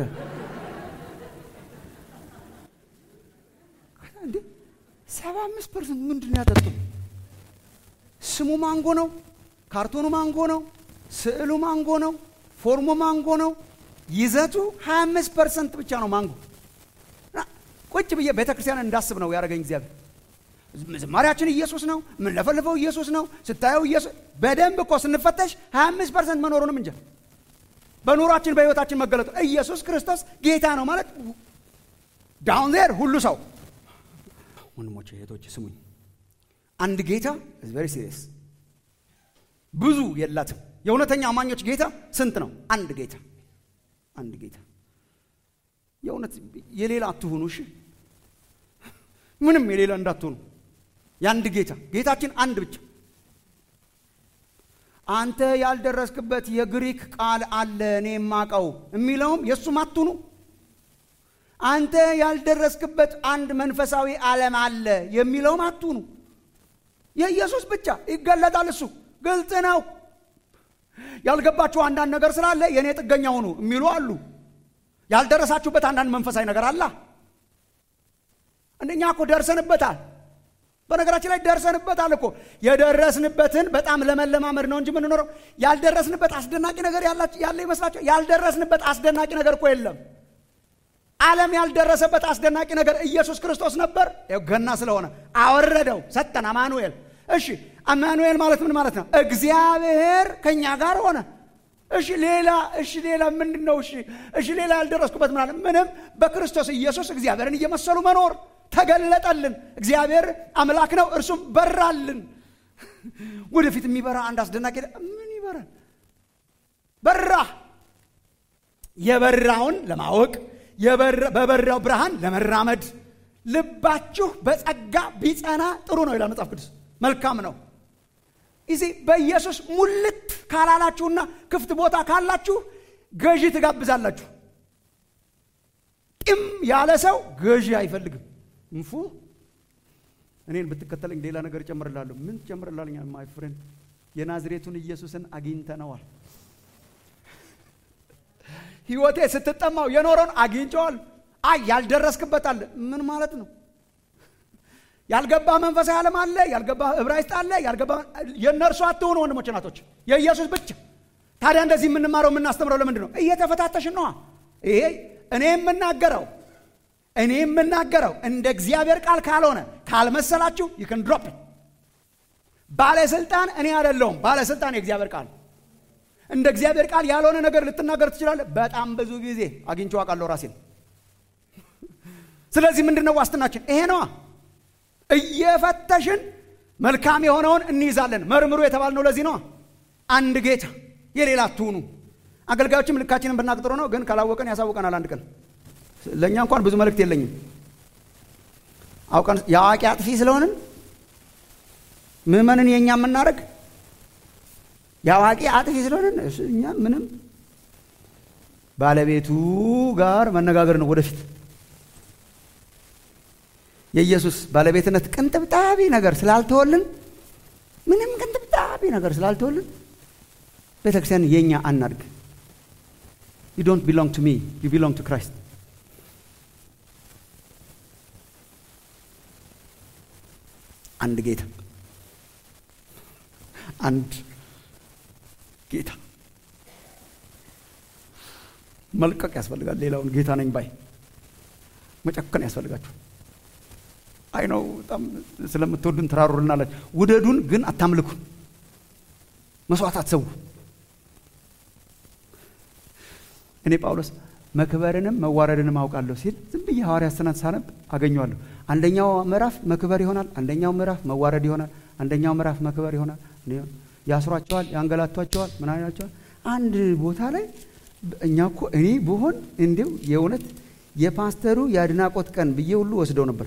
እንዴ 75 ፐርሰንት ምንድን ነው ያጠጡ? ስሙ ማንጎ ነው፣ ካርቶኑ ማንጎ ነው፣ ስዕሉ ማንጎ ነው፣ ፎርሙ ማንጎ ነው። ይዘቱ 25 ፐርሰንት ብቻ ነው ማንጎ። ቁጭ ብዬ ቤተ ክርስቲያን እንዳስብ ነው ያደረገኝ እግዚአብሔር። ዝማሪያችን ኢየሱስ ነው፣ የምንለፈልፈው ኢየሱስ ነው። ስታየው ኢየሱስ በደንብ እኮ ስንፈተሽ 25 ፐርሰንት መኖሩንም እንጃ በኑሯችን በህይወታችን መገለጡ ኢየሱስ ክርስቶስ ጌታ ነው ማለት ዳውን ዜር ሁሉ ሰው ወንድሞቼ እህቶቼ ስሙኝ፣ አንድ ጌታ ቨሪ ሲሪየስ ብዙ የላትም። የእውነተኛ አማኞች ጌታ ስንት ነው? አንድ ጌታ፣ አንድ ጌታ። የእውነት የሌላ አትሁኑ። እሺ፣ ምንም የሌላ እንዳትሆኑ። የአንድ ጌታ ጌታችን አንድ ብቻ። አንተ ያልደረስክበት የግሪክ ቃል አለ እኔ የማውቀው የሚለውም የእሱም አትሁኑ። አንተ ያልደረስክበት አንድ መንፈሳዊ ዓለም አለ የሚለውም አትሁኑ። የኢየሱስ ብቻ ይገለጣል። እሱ ግልጽ ነው። ያልገባችሁ አንዳንድ ነገር ስላለ የእኔ ጥገኛ ሁኑ የሚሉ አሉ። ያልደረሳችሁበት አንዳንድ መንፈሳዊ ነገር አላ እንደኛ እኮ ደርሰንበታል። በነገራችን ላይ ደርሰንበታል እኮ የደረስንበትን በጣም ለመለማመድ ነው እንጂ የምንኖረው ያልደረስንበት አስደናቂ ነገር ያለ ይመስላቸው። ያልደረስንበት አስደናቂ ነገር እኮ የለም። ዓለም ያልደረሰበት አስደናቂ ነገር ኢየሱስ ክርስቶስ ነበር። ገና ስለሆነ አወረደው፣ ሰጠን። አማኑኤል። እሺ አማኑኤል ማለት ምን ማለት ነው? እግዚአብሔር ከኛ ጋር ሆነ። እሺ ሌላ እሺ ሌላ ምንድን ነው? እሺ እሺ ሌላ ያልደረስኩበት ምናለ ምንም። በክርስቶስ ኢየሱስ እግዚአብሔርን እየመሰሉ መኖር ተገለጠልን። እግዚአብሔር አምላክ ነው፣ እርሱም በራልን። ወደፊት የሚበራ አንድ አስደናቂ ምን ይበራል? በራ የበራውን ለማወቅ በበራው ብርሃን ለመራመድ ልባችሁ በጸጋ ቢጸና ጥሩ ነው ይላል መጽሐፍ ቅዱስ። መልካም ነው። እዚህ በኢየሱስ ሙልት ካላላችሁና ክፍት ቦታ ካላችሁ ገዢ ትጋብዛላችሁ። ጢም ያለ ሰው ገዢ አይፈልግም። እንፉ እኔን ብትከተለኝ ሌላ ነገር እጨምርላለሁ። ምን ትጨምርላለኛ? ማይ ፍሬንድ የናዝሬቱን ኢየሱስን አግኝተነዋል። ህይወቴ ስትጠማው የኖረውን አግኝቸዋል። አይ ያልደረስክበት አለ። ምን ማለት ነው? ያልገባ መንፈሳዊ ዓለም አለ፣ ያልገባ ዕብራይስጥ አለ፣ ያልገባ የእነርሱ አትሆኑ ወንድሞች ናቶች፣ የኢየሱስ ብቻ። ታዲያ እንደዚህ የምንማረው የምናስተምረው ለምንድን ነው? እየተፈታተሽን ነዋ። ይሄ እኔ የምናገረው እኔ የምናገረው እንደ እግዚአብሔር ቃል ካልሆነ ካልመሰላችሁ ይክን ድሮፕ ባለስልጣን እኔ አይደለሁም። ባለስልጣን የእግዚአብሔር ቃል እንደ እግዚአብሔር ቃል ያልሆነ ነገር ልትናገር ትችላለህ። በጣም ብዙ ጊዜ አግኝቼው አውቃለሁ ራሴን። ስለዚህ ምንድን ነው ዋስትናችን? ይሄ ነዋ። እየፈተሽን መልካም የሆነውን እንይዛለን። መርምሩ የተባልነው ለዚህ ነዋ። አንድ ጌታ፣ የሌላ አትሁኑ። አገልጋዮችም ልካችንን ብናቅ ጥሩ ነው፣ ግን ካላወቀን ያሳውቀናል አንድ ቀን። ለእኛ እንኳን ብዙ መልእክት የለኝም። አውቀን የአዋቂ አጥፊ ስለሆንን ምዕመንን የእኛ የምናደርግ የአዋቂ አጥፊ ስለሆንን እኛ ምንም ባለቤቱ ጋር መነጋገር ነው ወደፊት የኢየሱስ ባለቤትነት ቅንጥብጣቢ ነገር ስላልተወልን ምንም ቅንጥብጣቢ ነገር ስላልተወልን ቤተ ክርስቲያን የእኛ አናድግ ዩ ዶንት ቢሎንግ ቱ ሚ ዩ ቢሎንግ ቱ ክራይስት አንድ ጌታ አንድ ጌታ መልቀቅ ያስፈልጋል ሌላውን ጌታ ነኝ ባይ መጨከን ያስፈልጋችሁ አይ ነው በጣም ስለምትወዱን ትራሩልናላችሁ ውደዱን ግን አታምልኩን መስዋዕት አትሰዉ እኔ ጳውሎስ መክበርንም መዋረድንም አውቃለሁ ሲል ዝም ብዬ ሐዋርያ ስናት ሳነብ አገኘዋለሁ አንደኛው ምዕራፍ መክበር ይሆናል አንደኛው ምዕራፍ መዋረድ ይሆናል አንደኛው ምዕራፍ መክበር ይሆናል ያስሯቸዋል ያንገላቷቸዋል ምን አይናቸዋል አንድ ቦታ ላይ እኛ እኮ እኔ ብሆን እንዲው የእውነት የፓስተሩ የአድናቆት ቀን ብዬ ሁሉ ወስደው ነበር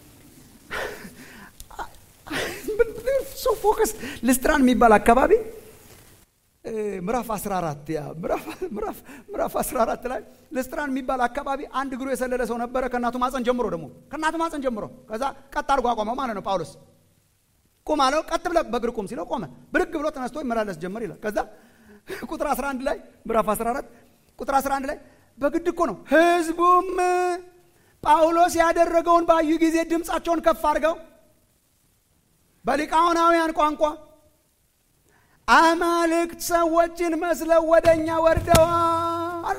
ሶ ፎከስ ልስትራን የሚባል አካባቢ ምዕራፍ 14 ያ ምዕራፍ 14 ላይ ልስትራን የሚባል አካባቢ አንድ እግሩ የሰለለ ሰው ነበረ ከእናቱ ማፀን ጀምሮ ደግሞ ከእናቱ ማፀን ጀምሮ ከዛ ቀጥ አድርጎ አቆመው ማለት ነው ጳውሎስ ቁም አለው ቀጥ ብለ በእግር ቁም ሲለው ቆመ ብድግ ብሎ ተነስቶ ይመላለስ ጀመር ይላል ከዛ ቁጥር 11 ላይ ምዕራፍ 14 ቁጥር 11 ላይ በግድ እኮ ነው ህዝቡም ጳውሎስ ያደረገውን ባዩ ጊዜ ድምፃቸውን ከፍ አድርገው በሊቃውናውያን ቋንቋ አማልክት ሰዎችን መስለው ወደ እኛ ወርደዋል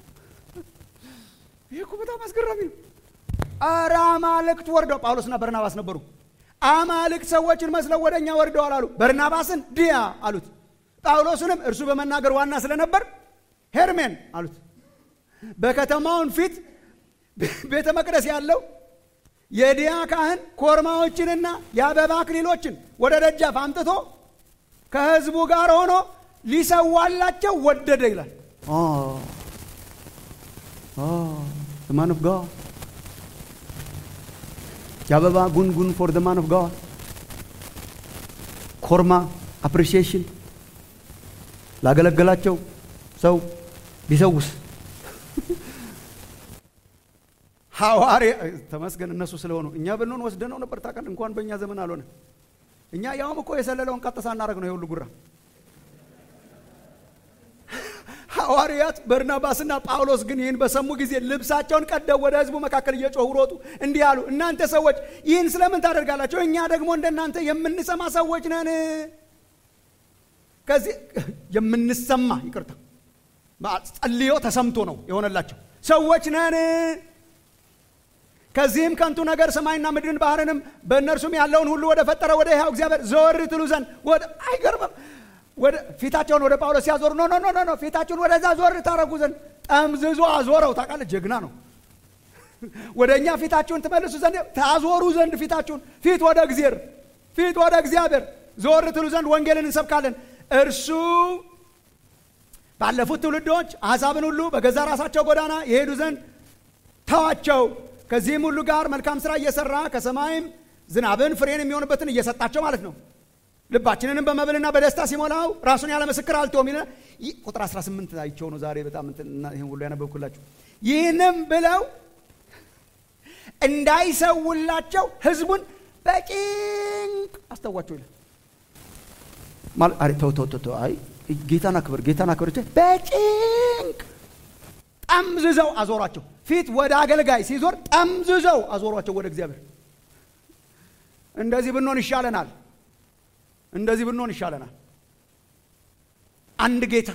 ይህ እኮ በጣም አስገራሚ ነው አረ አማልክት ወርደው ጳውሎስና በርናባስ ነበሩ አማልክት ሰዎችን መስለው ወደ እኛ ወርደዋል አሉ በርናባስን ድያ አሉት ጳውሎስንም እርሱ በመናገር ዋና ስለነበር ሄርሜን አሉት በከተማውን ፊት ቤተ መቅደስ ያለው የዲያ ካህን ኮርማዎችንና የአበባ አክሊሎችን ወደ ደጃፍ አምጥቶ ከህዝቡ ጋር ሆኖ ሊሰዋላቸው ወደደ ይላል ማን ኦፍ ጋድ የአበባ ጉንጉን ፎር ደ ማን ኦፍ ጋድ ኮርማ አፕሪሺዬሽን ላገለገላቸው ሰው ቢሰውስ ሐዋርያ ተመስገን እነሱ ስለሆኑ እኛ ብንሆን ወስደነው ነበር ታውቃለህ እንኳን በእኛ ዘመን አልሆነ እኛ ያውም እኮ የሰለለውን ቀጥ ሳናደርግ ነው የሁሉ ጉራ ሐዋርያት በርናባስና ጳውሎስ ግን ይህን በሰሙ ጊዜ ልብሳቸውን ቀደው ወደ ህዝቡ መካከል እየጮሁ ሮጡ እንዲህ አሉ እናንተ ሰዎች ይህን ስለምን ታደርጋላቸው እኛ ደግሞ እንደናንተ የምንሰማ ሰዎች ነን ከዚህ የምንሰማ ይቅርታ ጸልዮ ተሰምቶ ነው የሆነላቸው ሰዎች ነን ከዚህም ከንቱ ነገር ሰማይና ምድርን ባህርንም በእነርሱም ያለውን ሁሉ ወደ ፈጠረ ወደ ሕያው እግዚአብሔር ዘወር ትሉ ዘንድ ወደ አይገርምም ወደ ፊታቸውን ወደ ጳውሎስ ሲያዞሩ ኖ ኖ ኖ ኖ ፊታችሁን ወደዛ ዞር ታረጉ ዘንድ ጠምዝዞ አዞረው ታውቃለህ ጀግና ነው ወደ እኛ ፊታችሁን ትመልሱ ዘንድ ታዞሩ ዘንድ ፊታችሁን ፊት ወደ እግዚአብሔር ፊት ወደ እግዚአብሔር ዞር ትሉ ዘንድ ወንጌልን እንሰብካለን እርሱ ባለፉት ትውልዶች አሕዛብን ሁሉ በገዛ ራሳቸው ጎዳና የሄዱ ዘንድ ተዋቸው ከዚህም ሁሉ ጋር መልካም ስራ እየሰራ ከሰማይም ዝናብን ፍሬን የሚሆንበትን እየሰጣቸው ማለት ነው ልባችንንም በመብልና በደስታ ሲሞላው ራሱን ያለ ምስክር አልተውም ይለ ቁጥር 18 አይቸው ነው ዛሬ በጣም ይህን ሁሉ ያነበብኩላችሁ ይህንም ብለው እንዳይሰውላቸው ህዝቡን በጭንቅ አስተዋቸው ይላል ተው ተው ተው አይ ጌታን አክብር ጌታን አክብር በጭንቅ ጠምዝዘው አዞሯቸው ፊት ወደ አገልጋይ ሲዞር ጠምዝዘው አዞሯቸው ወደ እግዚአብሔር እንደዚህ ብንሆን ይሻለናል እንደዚህ ብንሆን ይሻለናል አንድ ጌታ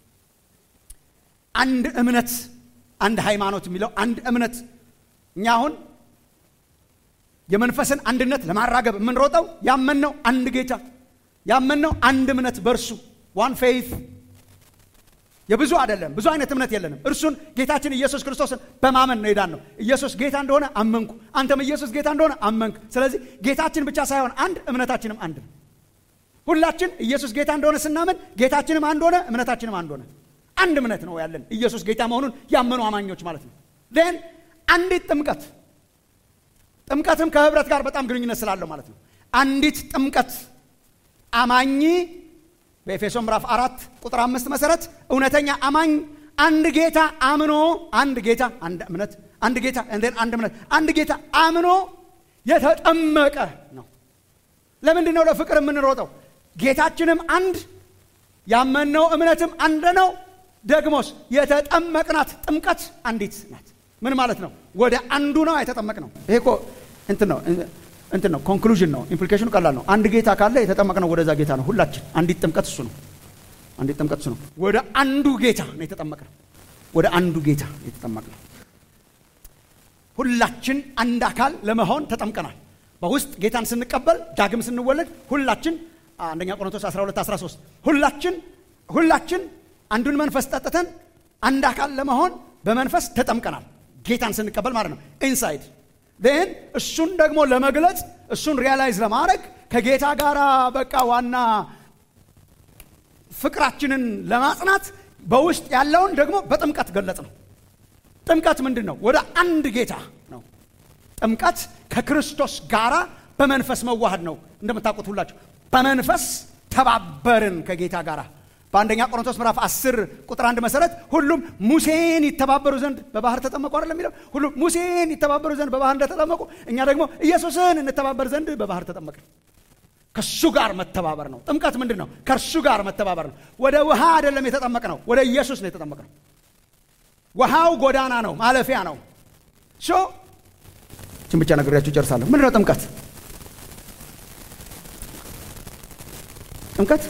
አንድ እምነት አንድ ሃይማኖት የሚለው አንድ እምነት እኛ አሁን የመንፈስን አንድነት ለማራገብ የምንሮጠው ያመንነው አንድ ጌታ ያመንነው አንድ እምነት በእርሱ ዋን ፌይት የብዙ አይደለም ብዙ አይነት እምነት የለንም እርሱን ጌታችን ኢየሱስ ክርስቶስን በማመን ነው ሄዳን ነው ኢየሱስ ጌታ እንደሆነ አመንኩ አንተም ኢየሱስ ጌታ እንደሆነ አመንክ ስለዚህ ጌታችን ብቻ ሳይሆን አንድ እምነታችንም አንድ ነው ሁላችን ኢየሱስ ጌታ እንደሆነ ስናምን ጌታችንም አንድ ሆነ እምነታችንም አንድ ሆነ አንድ እምነት ነው ያለን ኢየሱስ ጌታ መሆኑን ያመኑ አማኞች ማለት ነው ን አንዲት ጥምቀት ጥምቀትም ከህብረት ጋር በጣም ግንኙነት ስላለው ማለት ነው አንዲት ጥምቀት አማኝ በኤፌሶ ምዕራፍ አራት ቁጥር አምስት መሰረት እውነተኛ አማኝ አንድ ጌታ አምኖ አንድ ጌታ አንድ እምነት አንድ ጌታ እንዴን አንድ እምነት አንድ ጌታ አምኖ የተጠመቀ ነው ለምንድን ነው ለፍቅር የምንሮጠው ጌታችንም አንድ ያመንነው እምነትም አንድ ነው። ደግሞስ የተጠመቅናት ጥምቀት አንዲት ናት። ምን ማለት ነው? ወደ አንዱ ነው የተጠመቅ ነው። ይሄ እኮ እንትን ነው እንትን ነው ኮንክሉዥን ነው። ኢምፕሊኬሽኑ ቀላል ነው። አንድ ጌታ ካለ የተጠመቅነው ወደዛ ጌታ ነው። ሁላችን አንዲት ጥምቀት እሱ ነው። አንዲት ጥምቀት እሱ ነው። ወደ አንዱ ጌታ ነው የተጠመቅነው። ወደ አንዱ ጌታ የተጠመቅነው ሁላችን አንድ አካል ለመሆን ተጠምቀናል። በውስጥ ጌታን ስንቀበል ዳግም ስንወለድ ሁላችን አንደኛ ቆሮንቶስ 12 13 ሁላችን ሁላችን አንዱን መንፈስ ጠጥተን አንድ አካል ለመሆን በመንፈስ ተጠምቀናል። ጌታን ስንቀበል ማለት ነው ኢንሳይድ ን እሱን ደግሞ ለመግለጽ እሱን ሪያላይዝ ለማድረግ ከጌታ ጋር በቃ ዋና ፍቅራችንን ለማጽናት በውስጥ ያለውን ደግሞ በጥምቀት ገለጽ ነው። ጥምቀት ምንድን ነው? ወደ አንድ ጌታ ነው። ጥምቀት ከክርስቶስ ጋራ በመንፈስ መዋሃድ ነው። እንደምታውቁት ሁላችሁ በመንፈስ ተባበርን ከጌታ ጋር በአንደኛ ቆሮንቶስ ምዕራፍ 10 ቁጥር አንድ መሰረት ሁሉም ሙሴን ይተባበሩ ዘንድ በባህር ተጠመቁ አይደለም የሚለው ሁሉም ሙሴን ይተባበሩ ዘንድ በባህር እንደተጠመቁ እኛ ደግሞ ኢየሱስን እንተባበር ዘንድ በባህር ተጠመቅን ከሱ ጋር መተባበር ነው ጥምቀት ምንድን ነው ከእርሱ ጋር መተባበር ነው ወደ ውሃ አይደለም የተጠመቅ ነው ወደ ኢየሱስ ነው የተጠመቅ ነው ውሃው ጎዳና ነው ማለፊያ ነው ሶ ችን ብቻ ነግሬያችሁ ጨርሳለሁ ምንድን ነው ጥምቀት ጥምቀት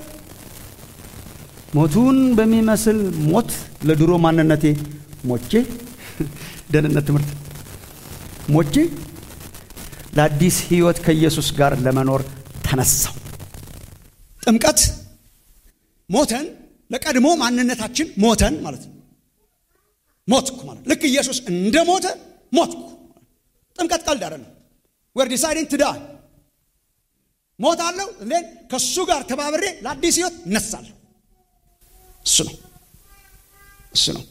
ሞቱን በሚመስል ሞት ለድሮ ማንነቴ ሞቼ ደህንነት ትምህርት ሞቼ ለአዲስ ህይወት ከኢየሱስ ጋር ለመኖር ተነሳው ጥምቀት ሞተን ለቀድሞ ማንነታችን ሞተን ማለት ነው ሞትኩ ማለት ልክ ኢየሱስ እንደ ሞተ ሞትኩ ጥምቀት ቀልድ አይደለም ወር ዲሳይዲንግ ትዳ ሞት አለው እንዴን ከእሱ ጋር ተባብሬ ለአዲስ ህይወት እነሳለሁ እሱ ነው እሱ ነው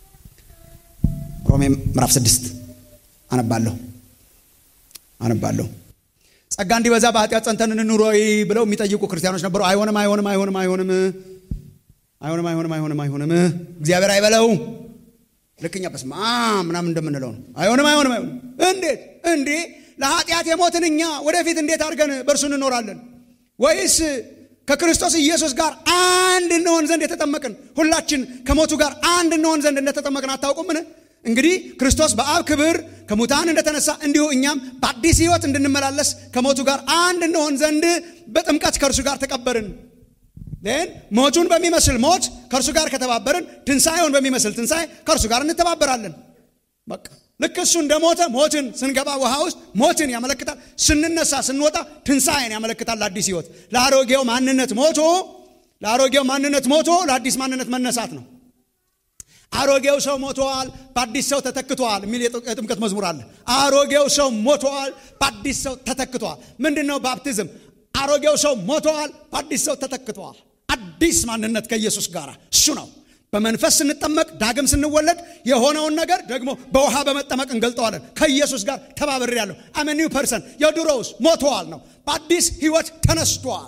ሮሜ ምዕራፍ ስድስት አነባለሁ አነባለሁ ጸጋ እንዲበዛ በኃጢአት ጸንተን እንኑር ወይ ብለው የሚጠይቁ ክርስቲያኖች ነበሩ አይሆንም አይሆንም አይሆንም አይሆንም አይሆንም አይሆንም አይሆንም አይሆንም እግዚአብሔር አይበለው ልክኛ በስማ ምናምን እንደምንለው ነው አይሆንም አይሆንም አይሆንም እንዴት እንዴ ለኃጢአት የሞትን እኛ ወደፊት እንዴት አድርገን በእርሱ እንኖራለን ወይስ ከክርስቶስ ኢየሱስ ጋር አንድ እንሆን ዘንድ የተጠመቅን ሁላችን ከሞቱ ጋር አንድ እንሆን ዘንድ እንደተጠመቅን አታውቁምን እንግዲህ ክርስቶስ በአብ ክብር ከሙታን እንደተነሳ እንዲሁ እኛም በአዲስ ህይወት እንድንመላለስ ከሞቱ ጋር አንድ እንሆን ዘንድ በጥምቀት ከእርሱ ጋር ተቀበርን ን ሞቱን በሚመስል ሞት ከእርሱ ጋር ከተባበርን ትንሣኤውን በሚመስል ትንሣኤ ከእርሱ ጋር እንተባበራለን በቃ ልክ እሱ እንደ ሞተ ሞትን ስንገባ ውሃ ውስጥ ሞትን ያመለክታል ስንነሳ ስንወጣ ትንሣኤን ያመለክታል ለአዲስ ህይወት ለአሮጌው ማንነት ሞቶ ለአሮጌው ማንነት ሞቶ ለአዲስ ማንነት መነሳት ነው አሮጌው ሰው ሞተዋል በአዲስ ሰው ተተክተዋል የሚል የጥምቀት መዝሙር አለ አሮጌው ሰው ሞተዋል በአዲስ ሰው ተተክተዋል ምንድን ነው ባፕቲዝም አሮጌው ሰው ሞተዋል በአዲስ ሰው ተተክተዋል አዲስ ማንነት ከኢየሱስ ጋር እሱ ነው በመንፈስ ስንጠመቅ ዳግም ስንወለድ የሆነውን ነገር ደግሞ በውሃ በመጠመቅ እንገልጠዋለን ከኢየሱስ ጋር ተባብሬ ያለሁ አመ ኒው ፐርሰን የድሮውስ ሞተዋል ነው በአዲስ ህይወት ተነስቷል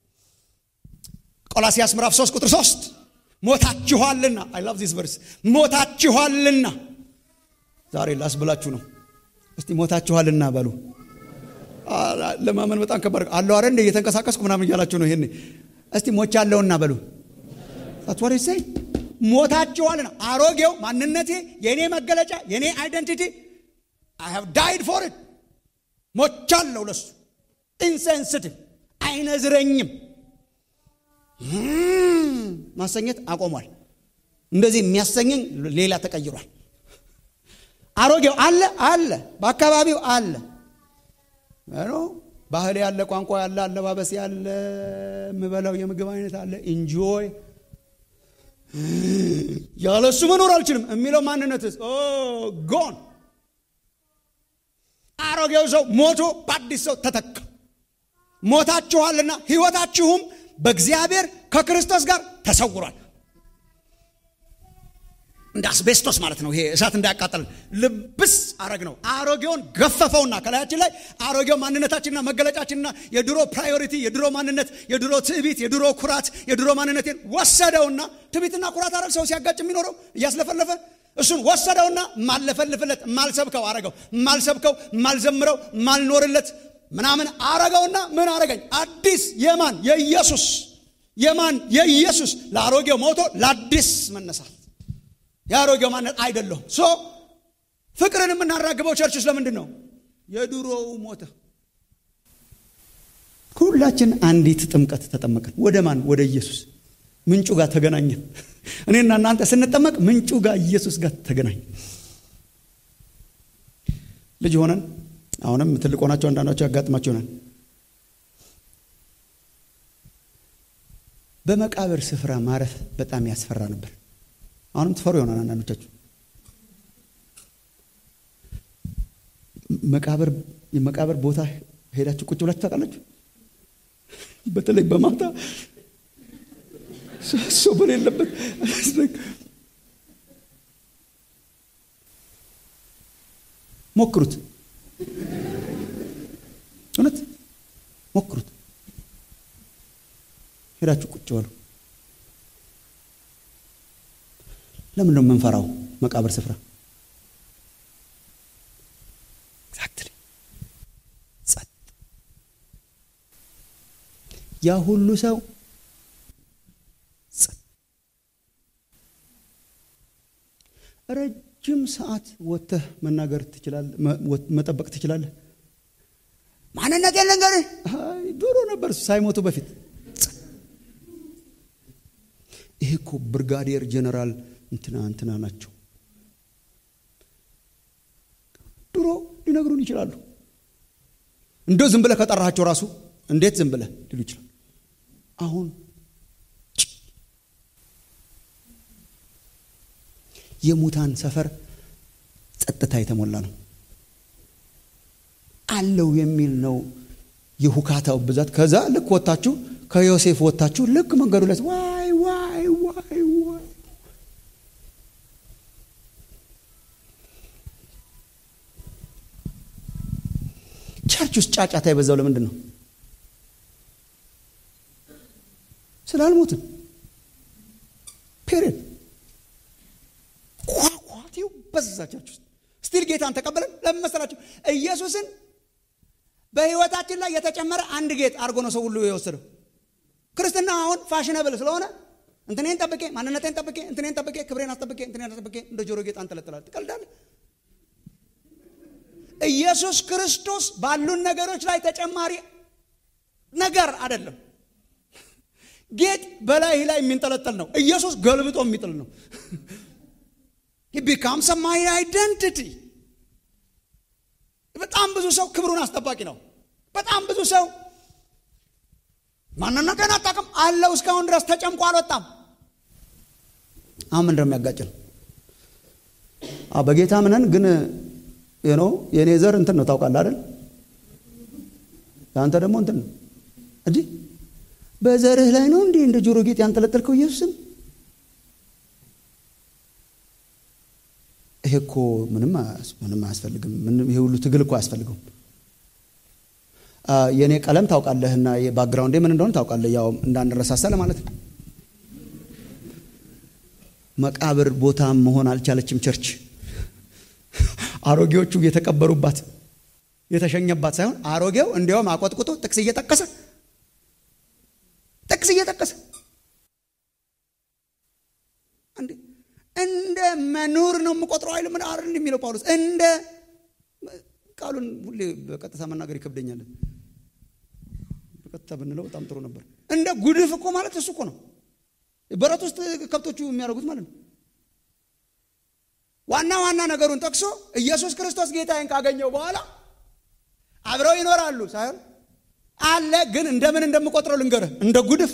ቆላሲያስ ምዕራፍ 3 ቁጥር 3 ሞታችኋልና አይ ላቭ ዚስ ቨርስ ሞታችኋልና ዛሬ ላስብላችሁ ነው እስቲ ሞታችኋልና በሉ ለማመን በጣም ከባድ አለው አረ እንደ እየተንቀሳቀስኩ ምናምን እያላችሁ ነው ይሄን እስቲ ሞቻለሁና በሉ አትወሬ ሰይ ሞታችኋልና አሮጌው ማንነቴ የእኔ መገለጫ የእኔ አይደንቲቲ አይ ሃቭ ዳይድ ፎር ኢት ሞቻለሁ ለሱ ኢንሴንስቲቭ አይነዝረኝም ማሰኘት አቆሟል እንደዚህ የሚያሰኘኝ ሌላ ተቀይሯል አሮጌው አለ አለ በአካባቢው አለ ባህል ያለ ቋንቋ ያለ አለባበስ ያለ የምበላው የምግብ አይነት አለ ኢንጆይ ያለ እሱ መኖር አልችልም የሚለው ማንነትስ ጎን አሮጌው ሰው ሞቶ በአዲስ ሰው ተተካ ሞታችኋልና ህይወታችሁም በእግዚአብሔር ከክርስቶስ ጋር ተሰውሯል እንደ አስቤስቶስ ማለት ነው ይሄ እሳት እንዳያቃጠል ልብስ አረግ ነው አሮጌውን ገፈፈውና ከላያችን ላይ አሮጌው ማንነታችንና መገለጫችንና የድሮ ፕራዮሪቲ የድሮ ማንነት የድሮ ትዕቢት የድሮ ኩራት የድሮ ማንነቴን ወሰደውና ትዕቢትና ኩራት አረግ ሰው ሲያጋጭ የሚኖረው እያስለፈለፈ እሱን ወሰደውና ማለፈልፍለት ማልሰብከው አረገው ማልሰብከው ማልዘምረው ማልኖርለት ምናምን አረገውና ምን አረገኝ አዲስ የማን የኢየሱስ የማን የኢየሱስ ለአሮጌው ሞቶ ለአዲስ መነሳት የአሮጌው ማነት አይደለሁም ሶ ፍቅርን የምናራግበው ቸርች ውስጥ ለምንድን ነው የድሮው ሞተ ሁላችን አንዲት ጥምቀት ተጠመቅን ወደ ማን ወደ ኢየሱስ ምንጩ ጋር ተገናኘን እኔና እናንተ ስንጠመቅ ምንጩ ጋር ኢየሱስ ጋር ተገናኝ ልጅ ሆነን አሁንም ትልቅ ሆናቸው አንዳንዳቸው ያጋጥማቸው ይሆናል በመቃብር ስፍራ ማረፍ በጣም ያስፈራ ነበር አሁንም ትፈሩ ይሆናል አንዳንዶቻችሁ መቃብር የመቃብር ቦታ ሄዳችሁ ቁጭ ብላችሁ ታውቃላችሁ በተለይ በማታ ሰው በሌለበት ሞክሩት እውነት ሞክሩት ሄዳችሁ ቁጭ በሉ ለምን ነው የምንፈራው መቃብር ስፍራ ኤግዛክትሊ ጸጥ ያ ሁሉ ሰው ጸጥ ረጅም ሰዓት ወጥተህ መናገር ትችላለህ መጠበቅ ትችላለህ ማንነት የለንገር ድሮ ነበር ሳይሞቱ በፊት ይሄ እኮ ብርጋዴር ጀነራል እንትና እንትና ናቸው ድሮ ሊነግሩን ይችላሉ እንደው ዝም ብለህ ከጠራሃቸው ራሱ እንዴት ዝም ብለህ ሊሉ ይችላል አሁን የሙታን ሰፈር ጸጥታ የተሞላ ነው አለው የሚል ነው የሁካታው ብዛት ከዛ ልክ ወታችሁ ከዮሴፍ ወታችሁ ልክ መንገዱ ላይ ዋይ ዋይ ዋይ ዋይ ቸርች ውስጥ ጫጫታ የበዛው ለምንድን ነው ስላልሞትን ፔሪድ ኳኳቴው በዛ ቸርች ውስጥ ስቲል ጌታን ተቀበለን ለምን መሰላችሁ ኢየሱስን በህይወታችን ላይ የተጨመረ አንድ ጌጥ አድርጎ ነው ሰው ሁሉ የወሰደው ክርስትና አሁን ፋሽነብል ስለሆነ እንትኔን ጠብቄ ማንነቴን ጠብቄ እንትኔን ጠብቄ ክብሬን አስጠብቄ እንትኔን አስጠብቄ እንደ ጆሮ ጌጥ አንጠለጥላል ትቀልዳለ ኢየሱስ ክርስቶስ ባሉን ነገሮች ላይ ተጨማሪ ነገር አይደለም ጌጥ በላይ ላይ የሚንጠለጠል ነው ኢየሱስ ገልብጦ የሚጥል ነው ቢካምስ ማይ አይደንቲቲ በጣም ብዙ ሰው ክብሩን አስጠባቂ ነው በጣም ብዙ ሰው ማንነትን አጣቅም አለው እስካሁን ድረስ ተጨምቆ አልወጣም አሁን ምንድን የሚያጋጭን በጌታ ምነን ግን ነው የእኔ ዘር እንትን ነው ታውቃለህ አይደል የአንተ ደግሞ እንትን ነው እንዲህ በዘርህ ላይ ነው እንዲህ እንደ ጆሮ ጌጥ ያንጠለጠልከው ኢየሱስን ይሄ እኮ ምንም ምንም አያስፈልግም ይሄ ሁሉ ትግል እኮ አያስፈልገውም የእኔ ቀለም ታውቃለህና ባክግራውንዴ ምን እንደሆነ ታውቃለህ ያው እንዳንረሳሳ ለማለት ነው መቃብር ቦታ መሆን አልቻለችም ቸርች አሮጌዎቹ የተቀበሩባት የተሸኘባት ሳይሆን አሮጌው እንዲያውም አቆጥቁጦ ጥቅስ እየጠቀሰ ጥቅስ እየጠቀሰ እንደ መኖር ነው የምቆጥረው አይልም አር የሚለው ጳውሎስ እንደ ቃሉን ሁሌ በቀጥታ መናገር ይከብደኛል በቀጥታ ብንለው በጣም ጥሩ ነበር እንደ ጉድፍ እኮ ማለት እሱ እኮ ነው በረት ውስጥ ከብቶቹ የሚያደርጉት ማለት ነው ዋና ዋና ነገሩን ጠቅሶ ኢየሱስ ክርስቶስ ጌታዬን ካገኘው በኋላ አብረው ይኖራሉ ሳይሆን አለ ግን እንደምን እንደምቆጥረው ልንገርህ እንደ ጉድፍ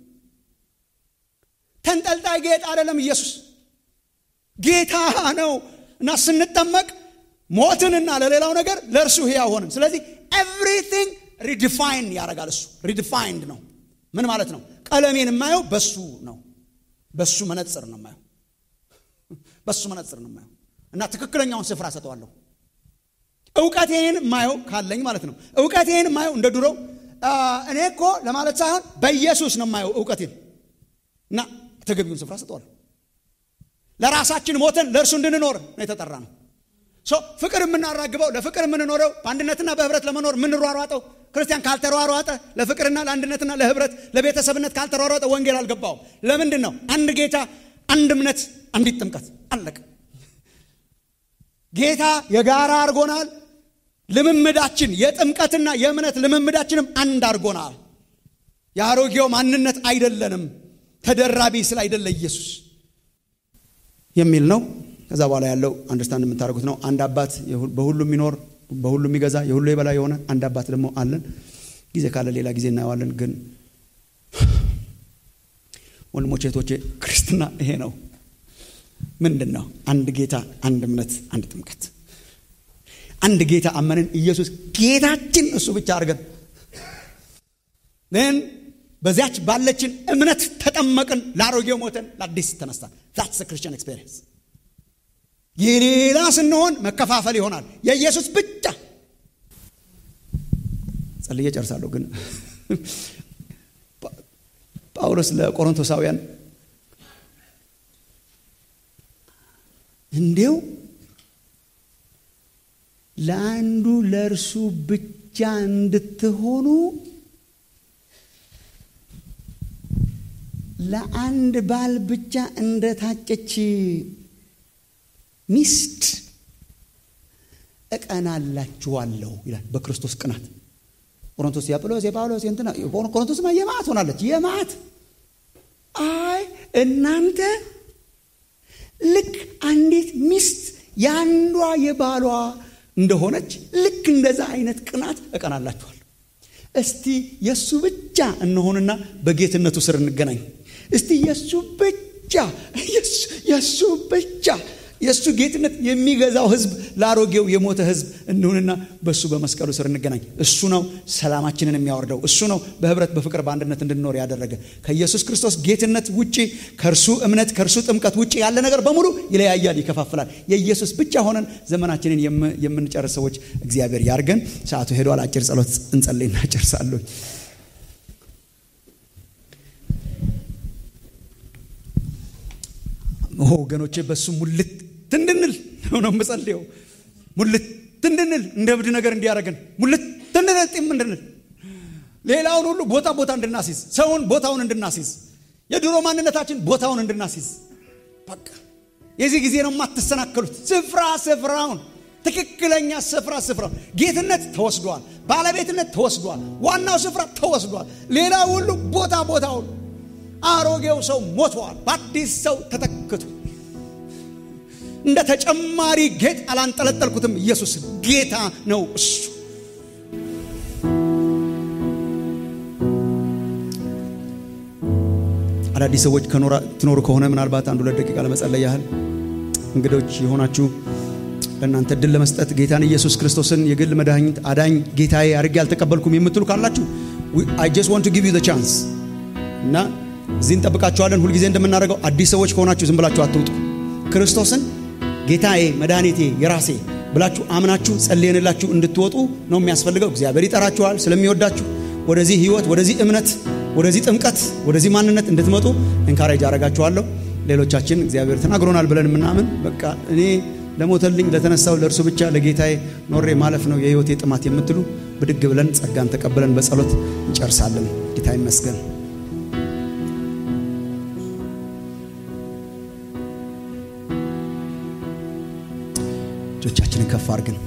ተንጠልጣይ ጌጥ አይደለም ኢየሱስ ጌታ ነው እና ስንጠመቅ ሞትንና ለሌላው ነገር ለእርሱ ህያው ሆንን ስለዚህ ኤቭሪቲንግ ሪዲፋይን ያደርጋል እሱ ሪዲፋይንድ ነው ምን ማለት ነው ቀለሜን የማየው በሱ ነው በሱ መነጽር ነው የማየው በሱ መነጽር ነው የማየው እና ትክክለኛውን ስፍራ ሰጠዋለሁ እውቀቴን ማየው ካለኝ ማለት ነው እውቀቴን ማየው እንደ ድሮ እኔ እኮ ለማለት ሳይሆን በኢየሱስ ነው የማየው እውቀቴን እና ተገቢውን ስፍራ ሰጠዋለሁ ለራሳችን ሞተን ለእርሱ እንድንኖር ነው የተጠራ ነው ፍቅር የምናራግበው ለፍቅር የምንኖረው በአንድነትና በህብረት ለመኖር የምንሯሯጠው ክርስቲያን ካልተሯሯጠ ለፍቅርና ለአንድነትና ለህብረት ለቤተሰብነት ካልተሯሯጠ ወንጌል አልገባውም። ለምንድን ነው? አንድ ጌታ፣ አንድ እምነት፣ አንዲት ጥምቀት አለቀ። ጌታ የጋራ አድርጎናል። ልምምዳችን የጥምቀትና የእምነት ልምምዳችንም አንድ አድርጎናል። የአሮጌው ማንነት አይደለንም። ተደራቢ ስለ አይደለ ኢየሱስ የሚል ነው። ከዛ በኋላ ያለው አንደርስታንድ የምታደርጉት ነው። አንድ አባት በሁሉ የሚኖር በሁሉ የሚገዛ የሁሉ የበላይ የሆነ አንድ አባት ደግሞ አለን። ጊዜ ካለ ሌላ ጊዜ እናየዋለን። ግን ወንድሞቼ እህቶቼ፣ ክርስትና ይሄ ነው። ምንድን ነው? አንድ ጌታ፣ አንድ እምነት፣ አንድ ጥምቀት። አንድ ጌታ አመንን። ኢየሱስ ጌታችን እሱ ብቻ አድርገን ን በዚያች ባለችን እምነት ተጠመቅን። ለአሮጌው ሞተን ለአዲስ ተነሳን። ዛትስ ክርስቲያን ኤክስፔሪንስ። የሌላ ስንሆን መከፋፈል ይሆናል። የኢየሱስ ብቻ ጸልዬ ጨርሳለሁ። ግን ጳውሎስ ለቆሮንቶሳውያን እንዲው ለአንዱ ለእርሱ ብቻ እንድትሆኑ ለአንድ ባል ብቻ እንደታጨች ሚስት እቀናላችኋለሁ ይላል። በክርስቶስ ቅናት ቆሮንቶስ የአጵሎስ የጳውሎስ የእንትና ቆሮንቶስማ የማዕት ሆናለች። የማዕት አይ እናንተ ልክ አንዲት ሚስት የአንዷ የባሏ እንደሆነች ልክ እንደዛ አይነት ቅናት እቀናላችኋለሁ። እስቲ የእሱ ብቻ እንሆንና በጌትነቱ ስር እንገናኝ። እስቲ የእሱ ብቻ የእሱ ብቻ የእሱ ጌትነት የሚገዛው ህዝብ ለአሮጌው የሞተ ህዝብ እንሁንና በእሱ በመስቀሉ ስር እንገናኝ። እሱ ነው ሰላማችንን የሚያወርደው። እሱ ነው በህብረት በፍቅር በአንድነት እንድንኖር ያደረገ። ከኢየሱስ ክርስቶስ ጌትነት ውጪ፣ ከእርሱ እምነት፣ ከእርሱ ጥምቀት ውጪ ያለ ነገር በሙሉ ይለያያል፣ ይከፋፍላል። የኢየሱስ ብቻ ሆነን ዘመናችንን የምንጨርስ ሰዎች እግዚአብሔር ያርገን። ሰዓቱ ሄዷል። አጭር ጸሎት እንጸልይና ጨርሳለሁ። ወገኖቼ በእሱ ሙልት እንድንል ነው የምጸልየው። ሙልት እንድንል እንደ እብድ ነገር እንዲያደርገን ሙልት እንድንል ጢም እንድንል ሌላውን ሁሉ ቦታ ቦታ እንድናስይዝ ሰውን ቦታውን እንድናስይዝ የድሮ ማንነታችን ቦታውን እንድናስይዝ በቃ የዚህ ጊዜ ነው የማትሰናከሉት። ስፍራ ስፍራውን ትክክለኛ ስፍራ ስፍራውን ጌትነት ተወስዷል። ባለቤትነት ተወስዷል። ዋናው ስፍራ ተወስዷል። ሌላ ሁሉ ቦታ ቦታውን አሮጌው ሰው ሞቷል። በአዲስ ሰው ተተክቶ እንደ ተጨማሪ ጌጥ አላንጠለጠልኩትም። ኢየሱስ ጌታ ነው። እሱ አዳዲስ ሰዎች ትኖሩ ከሆነ ምናልባት አንድ ሁለት ደቂቃ ለመጸለይ ያህል እንግዶች የሆናችሁ ለእናንተ እድል ለመስጠት ጌታን ኢየሱስ ክርስቶስን የግል መድኃኒት አዳኝ ጌታዬ አድርጌ አልተቀበልኩም የምትሉ ካላችሁ አይ ጀስት ዋንት ቱ ጊቭ ዩ ዘ ቻንስ እና እዚህ እንጠብቃችኋለን። ሁልጊዜ እንደምናደርገው አዲስ ሰዎች ከሆናችሁ ዝም ብላችሁ አትውጡ። ክርስቶስን ጌታዬ መድኃኒቴ የራሴ ብላችሁ አምናችሁ ጸልየንላችሁ እንድትወጡ ነው የሚያስፈልገው። እግዚአብሔር ይጠራችኋል ስለሚወዳችሁ ወደዚህ ህይወት፣ ወደዚህ እምነት፣ ወደዚህ ጥምቀት፣ ወደዚህ ማንነት እንድትመጡ እንካሬጅ አረጋችኋለሁ። ሌሎቻችን እግዚአብሔር ተናግሮናል ብለን የምናምን በቃ እኔ ለሞተልኝ ለተነሳው ለእርሱ ብቻ ለጌታዬ ኖሬ ማለፍ ነው የህይወቴ ጥማት የምትሉ ብድግ ብለን ጸጋን ተቀብለን በጸሎት እንጨርሳለን። ጌታ ይመስገን። እጆቻችንን ከፍ አድርገን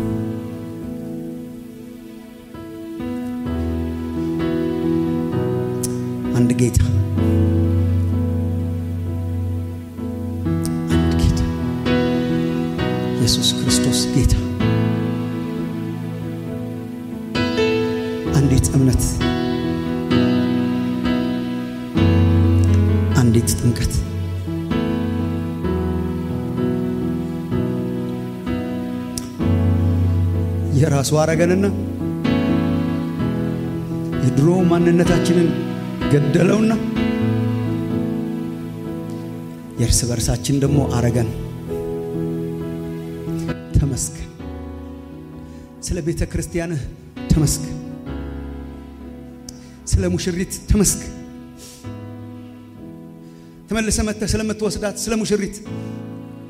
አንድ ጌታ አንድ ጌታ ኢየሱስ ክርስቶስ ጌታ፣ አንዲት እምነት፣ አንዲት ጥምቀት የራሱ አረገንና የድሮ ማንነታችንን ገደለውና የእርስ በርሳችን ደግሞ አረገን። ተመስገን። ስለ ቤተ ክርስቲያንህ ተመስገን። ስለ ሙሽሪት ተመስገን። ተመልሰ መጥተህ ስለምትወስዳት ስለ ሙሽሪት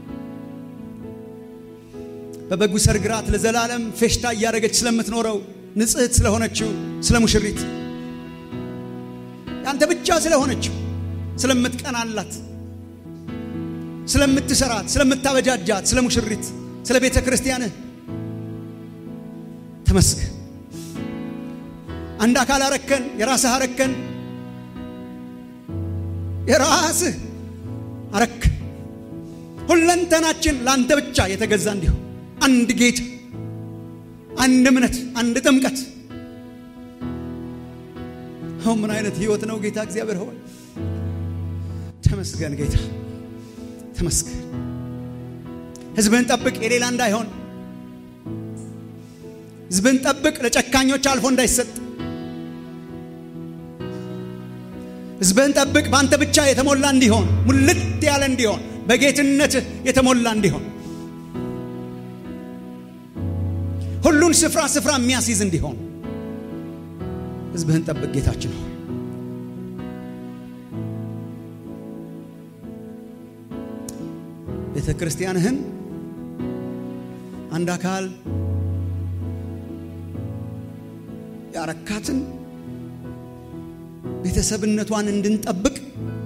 በበጉ ሰርግ ራት ለዘላለም ፌሽታ እያደረገች ስለምትኖረው ንጽሕት ስለሆነችው ስለ ሙሽሪት ያንተ ብቻ ስለሆነችው ስለምትቀናላት ስለምትሰራት ስለምታበጃጃት ስለ ሙሽሪት ስለ ቤተ ክርስቲያንህ ተመስገን። አንድ አካል አረከን፣ የራስህ አረከን፣ የራስህ አረክ። ሁለንተናችን ለአንተ ብቻ የተገዛ እንዲሁ አንድ ጌታ፣ አንድ እምነት፣ አንድ ጥምቀት። አሁን ምን አይነት ህይወት ነው ጌታ እግዚአብሔር ሆይ ተመስገን። ጌታ ተመስገን። ህዝብህን ጠብቅ፣ የሌላ እንዳይሆን ህዝብን ጠብቅ፣ ለጨካኞች አልፎ እንዳይሰጥ። ህዝብህን ጠብቅ፣ በአንተ ብቻ የተሞላ እንዲሆን፣ ሙልት ያለ እንዲሆን፣ በጌትነትህ የተሞላ እንዲሆን፣ ሁሉን ስፍራ ስፍራ የሚያስይዝ እንዲሆን ህዝብህን ጠብቅ ጌታችን ሆይ ቤተ ክርስቲያንህን አንድ አካል ያረካትን ቤተሰብነቷን እንድንጠብቅ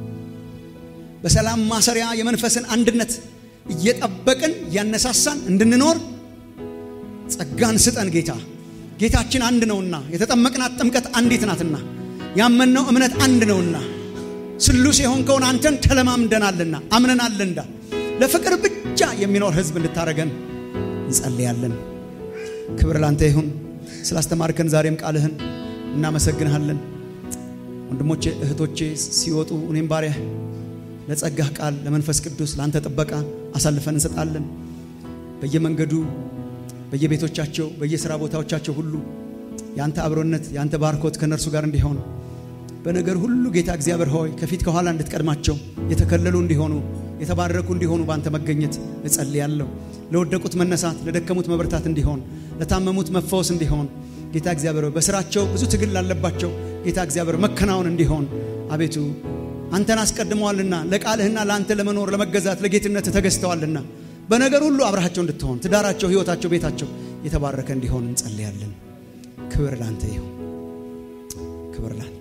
በሰላም ማሰሪያ የመንፈስን አንድነት እየጠበቅን እያነሳሳን እንድንኖር ጸጋን ስጠን ጌታ። ጌታችን አንድ ነውና የተጠመቅናት ጥምቀት አንዲት ናትና ያመንነው እምነት አንድ ነውና ስሉስ የሆንከውን አንተን ተለማምደናልና አምነናልና ለፍቅር ብቻ የሚኖር ህዝብ እንድታረገን እንጸልያለን። ክብር ላንተ ይሁን። ስላስተማርከን ዛሬም ቃልህን እናመሰግንሃለን። ወንድሞቼ እህቶቼ ሲወጡ እኔም ባሪያህ ለጸጋህ ቃል ለመንፈስ ቅዱስ ለአንተ ጥበቃ አሳልፈን እንሰጣለን። በየመንገዱ በየቤቶቻቸው በየሥራ ቦታዎቻቸው ሁሉ የአንተ አብሮነት የአንተ ባርኮት ከእነርሱ ጋር እንዲሆን በነገር ሁሉ ጌታ እግዚአብሔር ሆይ ከፊት ከኋላ እንድትቀድማቸው የተከለሉ እንዲሆኑ የተባረኩ እንዲሆኑ በአንተ መገኘት እጸልያለሁ። ለወደቁት መነሳት፣ ለደከሙት መበርታት እንዲሆን፣ ለታመሙት መፈወስ እንዲሆን ጌታ እግዚአብሔር ሆይ በስራቸው ብዙ ትግል ላለባቸው ጌታ እግዚአብሔር መከናወን እንዲሆን አቤቱ አንተን አስቀድመዋልና ለቃልህና ለአንተ ለመኖር ለመገዛት ለጌትነት ተገዝተዋልና በነገር ሁሉ አብረሃቸው እንድትሆን ትዳራቸው፣ ሕይወታቸው፣ ቤታቸው የተባረከ እንዲሆን እንጸልያለን። ክብር ላንተ ይሁን። ክብር ላንተ